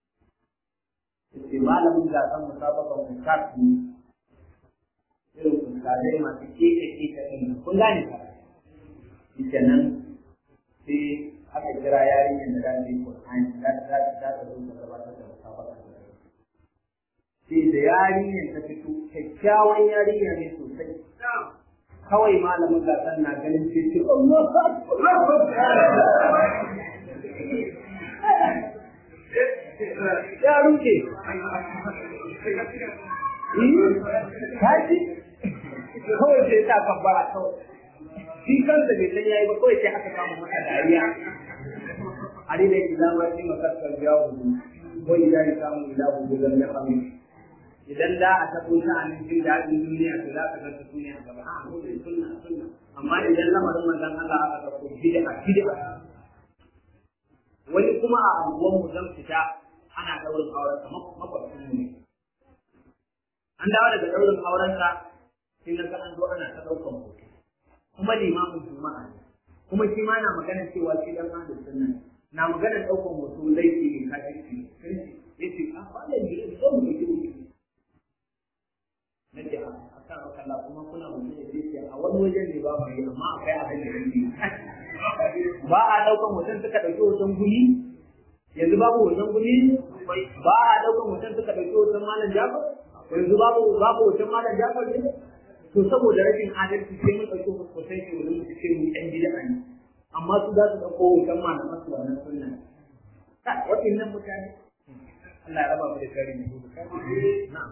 yace malamin gasan musabakan ustaz ne irin ustazai masu keke keke ɗin kun gane ka shi nan sai aka kira yarinyar da za ta yi Qur'ani za ta za ta zo ta gabatar da musabaka sai da yarinyar ta fito kyakkyawan yarinya ne sosai kawai malamin gasar na ganin sai ce Allah ya ruke kaji kawai sai ta kabbara kawai shi kansa bai san yayi ba kawai sai aka kama masa dariya ari da idan ma shi makassar ya hudu ko idan ya samu ila hudu lam ya khamu idan da a tabo ta anin jin daɗin duniya to za ka ga duniya gaba a mu da sunna sunna amma idan lamarin manzon Allah aka ga ko bid'a bid'a wani kuma a anguwan mu zan fita ana daurin auren sa makwabcin mu ne an dawo daga daurin auren sa sai na ga an zo ana ta daukan hoto kuma limamin juma'a ne kuma shi ma na magana cewa shi dan ahlus sunna na magana daukan hoto laifi ne kafirci ne yace a ba da ne zo mu yi wuce nace a kan kalla kuma kuna mutum da yake a wani wajen ne ba mu yi amma akwai abin da yake ba a daukan hoton suka dauki hoton guni yanzu babu hoton guni ba a daukan hoton suka dauki hoton malam Jafar yanzu babu babu hoton malam Jafar ne to saboda rashin adalci sai mun ɗauki hoton shi wurin su ce mu ɗan bid'a ne amma su za su ɗauko hoton malaman su wannan sunna ka waɗannan mutane Allah ya raba mu da kare mu na'am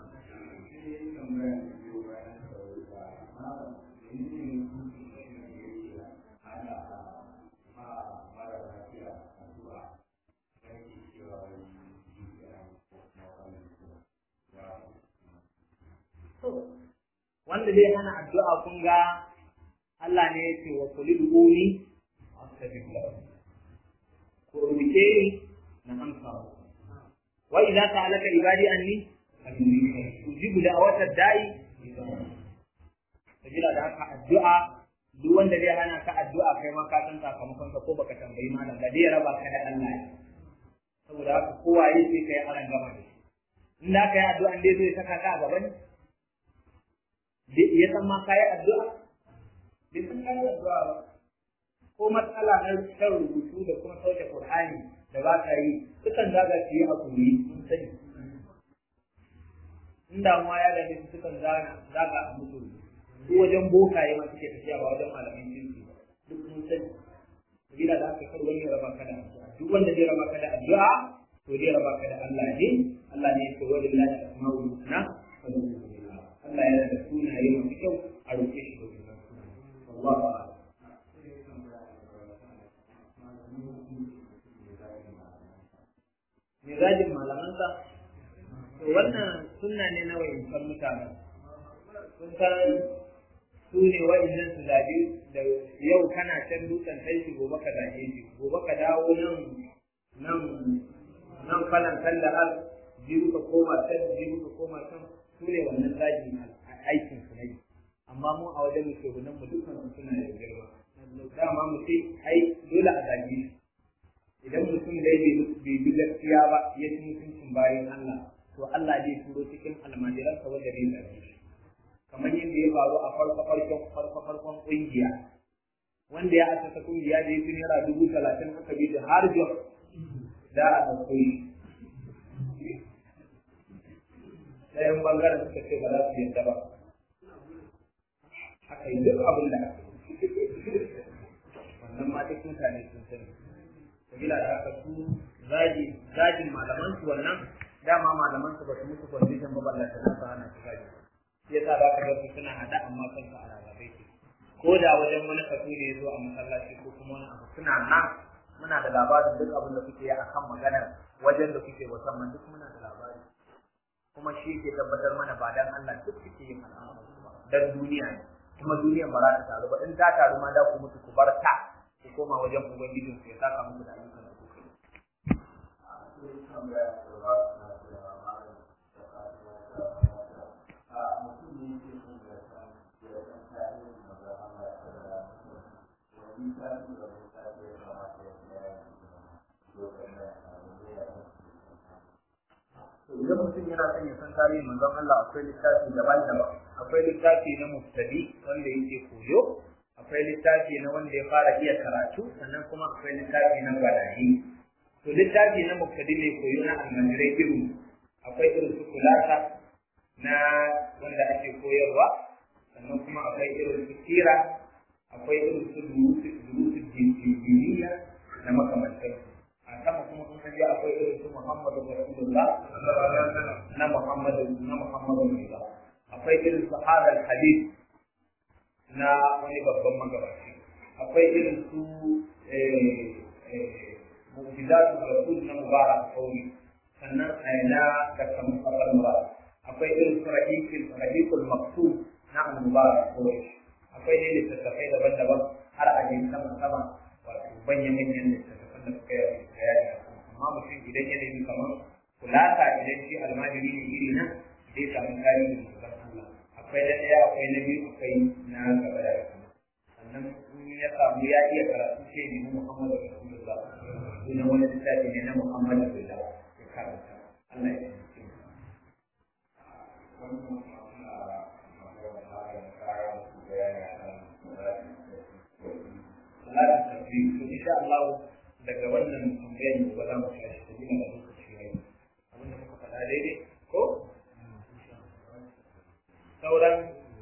wanda zai hana addu'a kun ga Allah ne yake wa kulil uni astajib lakum ko rubuce ni na amsa wa idza ta'alaka ibadi anni ujibu da'watad da'i sabila da haka addu'a duk wanda zai hana ka addu'a kai ma ka san sakamakon ka ko baka tambayi malam ba zai raba ka da Allah ne saboda haka kowa yake kai aran gaba da in da ka yi addu'a dai zai saka ka a gaban ya san ma kayi addu'a bai san kayi addu'a ba ko matsala na kan rubutu da kuma sauke Qur'ani da ba ka yi sukan zaga su yi hakuri sun sani in damuwa ya dame su sukan zaga zaga a mutu su wajen bokaye ma suke tafiya ba wajen malamin kirki ba duk sun sani sabila da aka kar wani ya raba ka da addu'a duk wanda zai raba ka da addu'a to zai raba ka da Allah ne Allah ne ya ce wa lillahi asma'ul husna fa Allah yana da sunaye masu kyau a roƙe shi da wannan sunaye. Allah ba Mizajin malamansa, to wannan sunna ne na wayancan mutanen. Sun san su ne wa'innan su zaɓi da yau kana can dutsen kai shi gobe ka zaɓe shi, gobe ka dawo nan nan nan falan kan da har jiru ka koma can jiru ka koma can su ne wannan zagi aikin su ne amma mu a wajen muke nan mu dukkan su suna da girma dama mu ce ai dole a zagi idan mutum dai bai bi gaskiya ba ya ci mutuncin bayan Allah to Allah zai turo cikin almajiransa wanda zai zagi shi kamar yadda ya faru a farko farkon farko farkon kungiya wanda ya asasa kungiya da ya fi naira dubu talatin aka bi da har jos za a ɗauko shi ɗayan bangaren suka ce ba za su yadda ba aka yi duk abin da aka wannan ma duk mutane sun sani sabila da haka su zagi zagin malaman su wannan dama malaman su ba su musu condition ba balla ta nasa hana su zagi shi yasa za ka ga su suna hada amma kansu a rarrabe ke ko da wajen wani kasu ne ya zo a masallaci ko kuma wani abu suna nan muna da labarin duk abin da kuke yi akan maganar wajen da kuke musamman duk muna da labari kuma shi ke tabbatar mana ba dan Allah duk kuke yin al'amari dan duniya ne kuma duniyar ba za ta taru ba in ta taru ma da ku mutu ku bar ta ku koma wajen ubangijin ku ya saka muku da ayyukan da kuka yi idan mutum yana son ya san tarihin manzon Allah akwai littafi daban-daban akwai littafi na muftadi wanda yake koyo akwai littafi na wanda ya fara iya karatu sannan kuma akwai littafi na gwadayi to littafi na muftadi ne koyo na almajirai irin akwai irin su kulasa na wanda ake koyarwa sannan kuma akwai irin su kira akwai irin su durusu jinjiniya na makamantansu a sama kuma in kaje akwai irin su Muhammadu Rasulullah na Muhammadu na Muhammadu Rasulullah akwai irin su Hadal Hadith na wani babban magabaci akwai irin su Mu'jizatu Rasul na Mubarak Sauri sannan na Dr. Mustafa Mubarak akwai irin su Rahikul Rahikul Maktub na Mubarak Sauri akwai ne littattafai daban-daban har a je sama-sama wato manya-manyan littattafai da suka yi bayani amma mutum idan ya nemi kamar kulata idan shi almajiri ne iri na zai samu tarihin mutum Allah akwai na ɗaya akwai na biyu akwai na gaba da kuma sannan in ya samu ya iya karatu ce ne na Muhammadu Rasulullah sunan wani littafi ne na Muhammadu Rasulullah ya karanta Allah ya taimake Salatin tasbih to insha Allah daga wannan tambayar ba za mu tashi ta gina da lokaci yayi abin da muka faɗa daidai ko sauran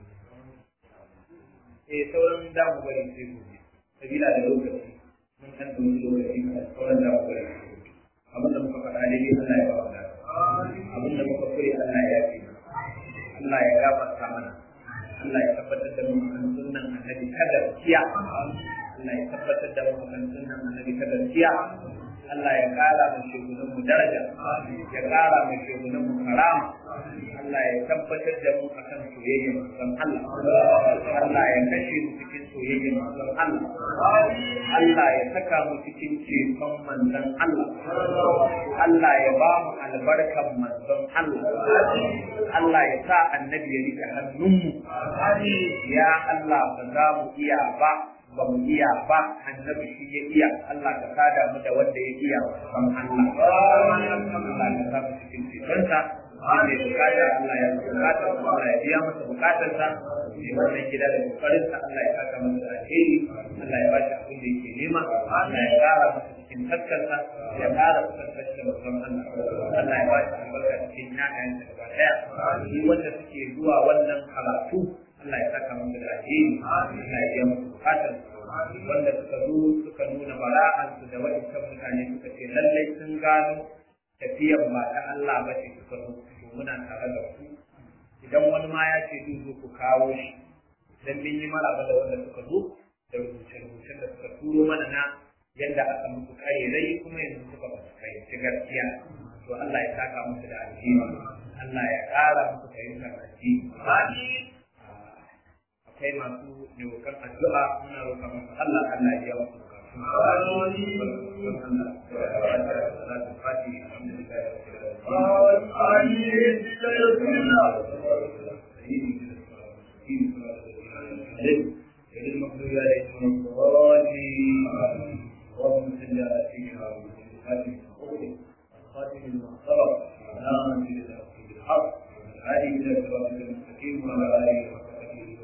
eh sauran da mu bari sai gobe sabila da lokaci mun san da wani lokaci ka sauran da mu bari sai gobe abin da muka faɗa daidai Allah ya ba mu abin da muka kure Allah ya yafe Allah ya gafarta mana Allah ya tabbatar da mu kan sunnan annabi kada kiya Allah ya tabbatar da mu kan sunnan annabi ta gaskiya Allah ya kara mu shugunan mu daraja ya kara mu shugunan mu karama Allah ya tabbatar da mu akan soyayya manzon Allah Allah ya kashe mu cikin soyayya manzon Allah Allah ya saka mu cikin ceton manzon Allah Allah ya ba mu albarkan manzon Allah Allah ya sa annabi ya rike hannunmu ya Allah ba za mu iya ba ba mu iya ba annabi shi ya iya Allah ka sada mu da wanda ya iya san Allah Allah ka sa mu cikin cikinsa wanda ya bukata Allah ya bukata Allah ya biya masa bukatarsa ne wannan gida da kokarin sa Allah ya saka masa da alheri Allah ya bashi abin da yake nema Allah ya kara masa cikin taskarsa ya kara kusantar da babban Allah Allah ya bashi albarka cikin ƴaƴansa gaba daya shi wanda suke zuwa wannan karatu Allah ya saka masa da alheri Allah ya biya masa bukatar wanda suka zo suka nuna bara'ansu da waɗancan mutane suka ce lallai sun gano tafiyar ba ta Allah ba ce suka zo to muna tare da ku idan wani ma ya ce zai zo ku kawo shi dan mun yi maraba da wanda suka zo da rubuce-rubucen da suka turo mana na yadda aka musu karerai kuma yanzu suka ba su fahimci gaskiya to Allah ya saka musu da alheri Allah ya ƙara musu fahimtar addini akwai masu yokan addu'a muna roƙa musu Allah Allah ya wasu المغضوب عليهم الضالين اللهم صل على سيدنا محمد الخاتم المعصرة نعم بالحق هذه الى صراط المستقيم وعلى اله وصحبه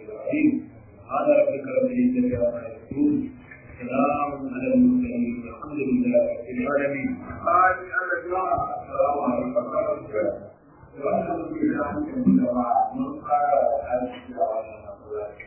العظيم هذا ربك رب العزة عما يصفون سلام على المرسلين لله رب العالمين آمين أنا جماعة السلام عليكم ورحمة الله وأنا أقول لكم من قال هذه الدعوة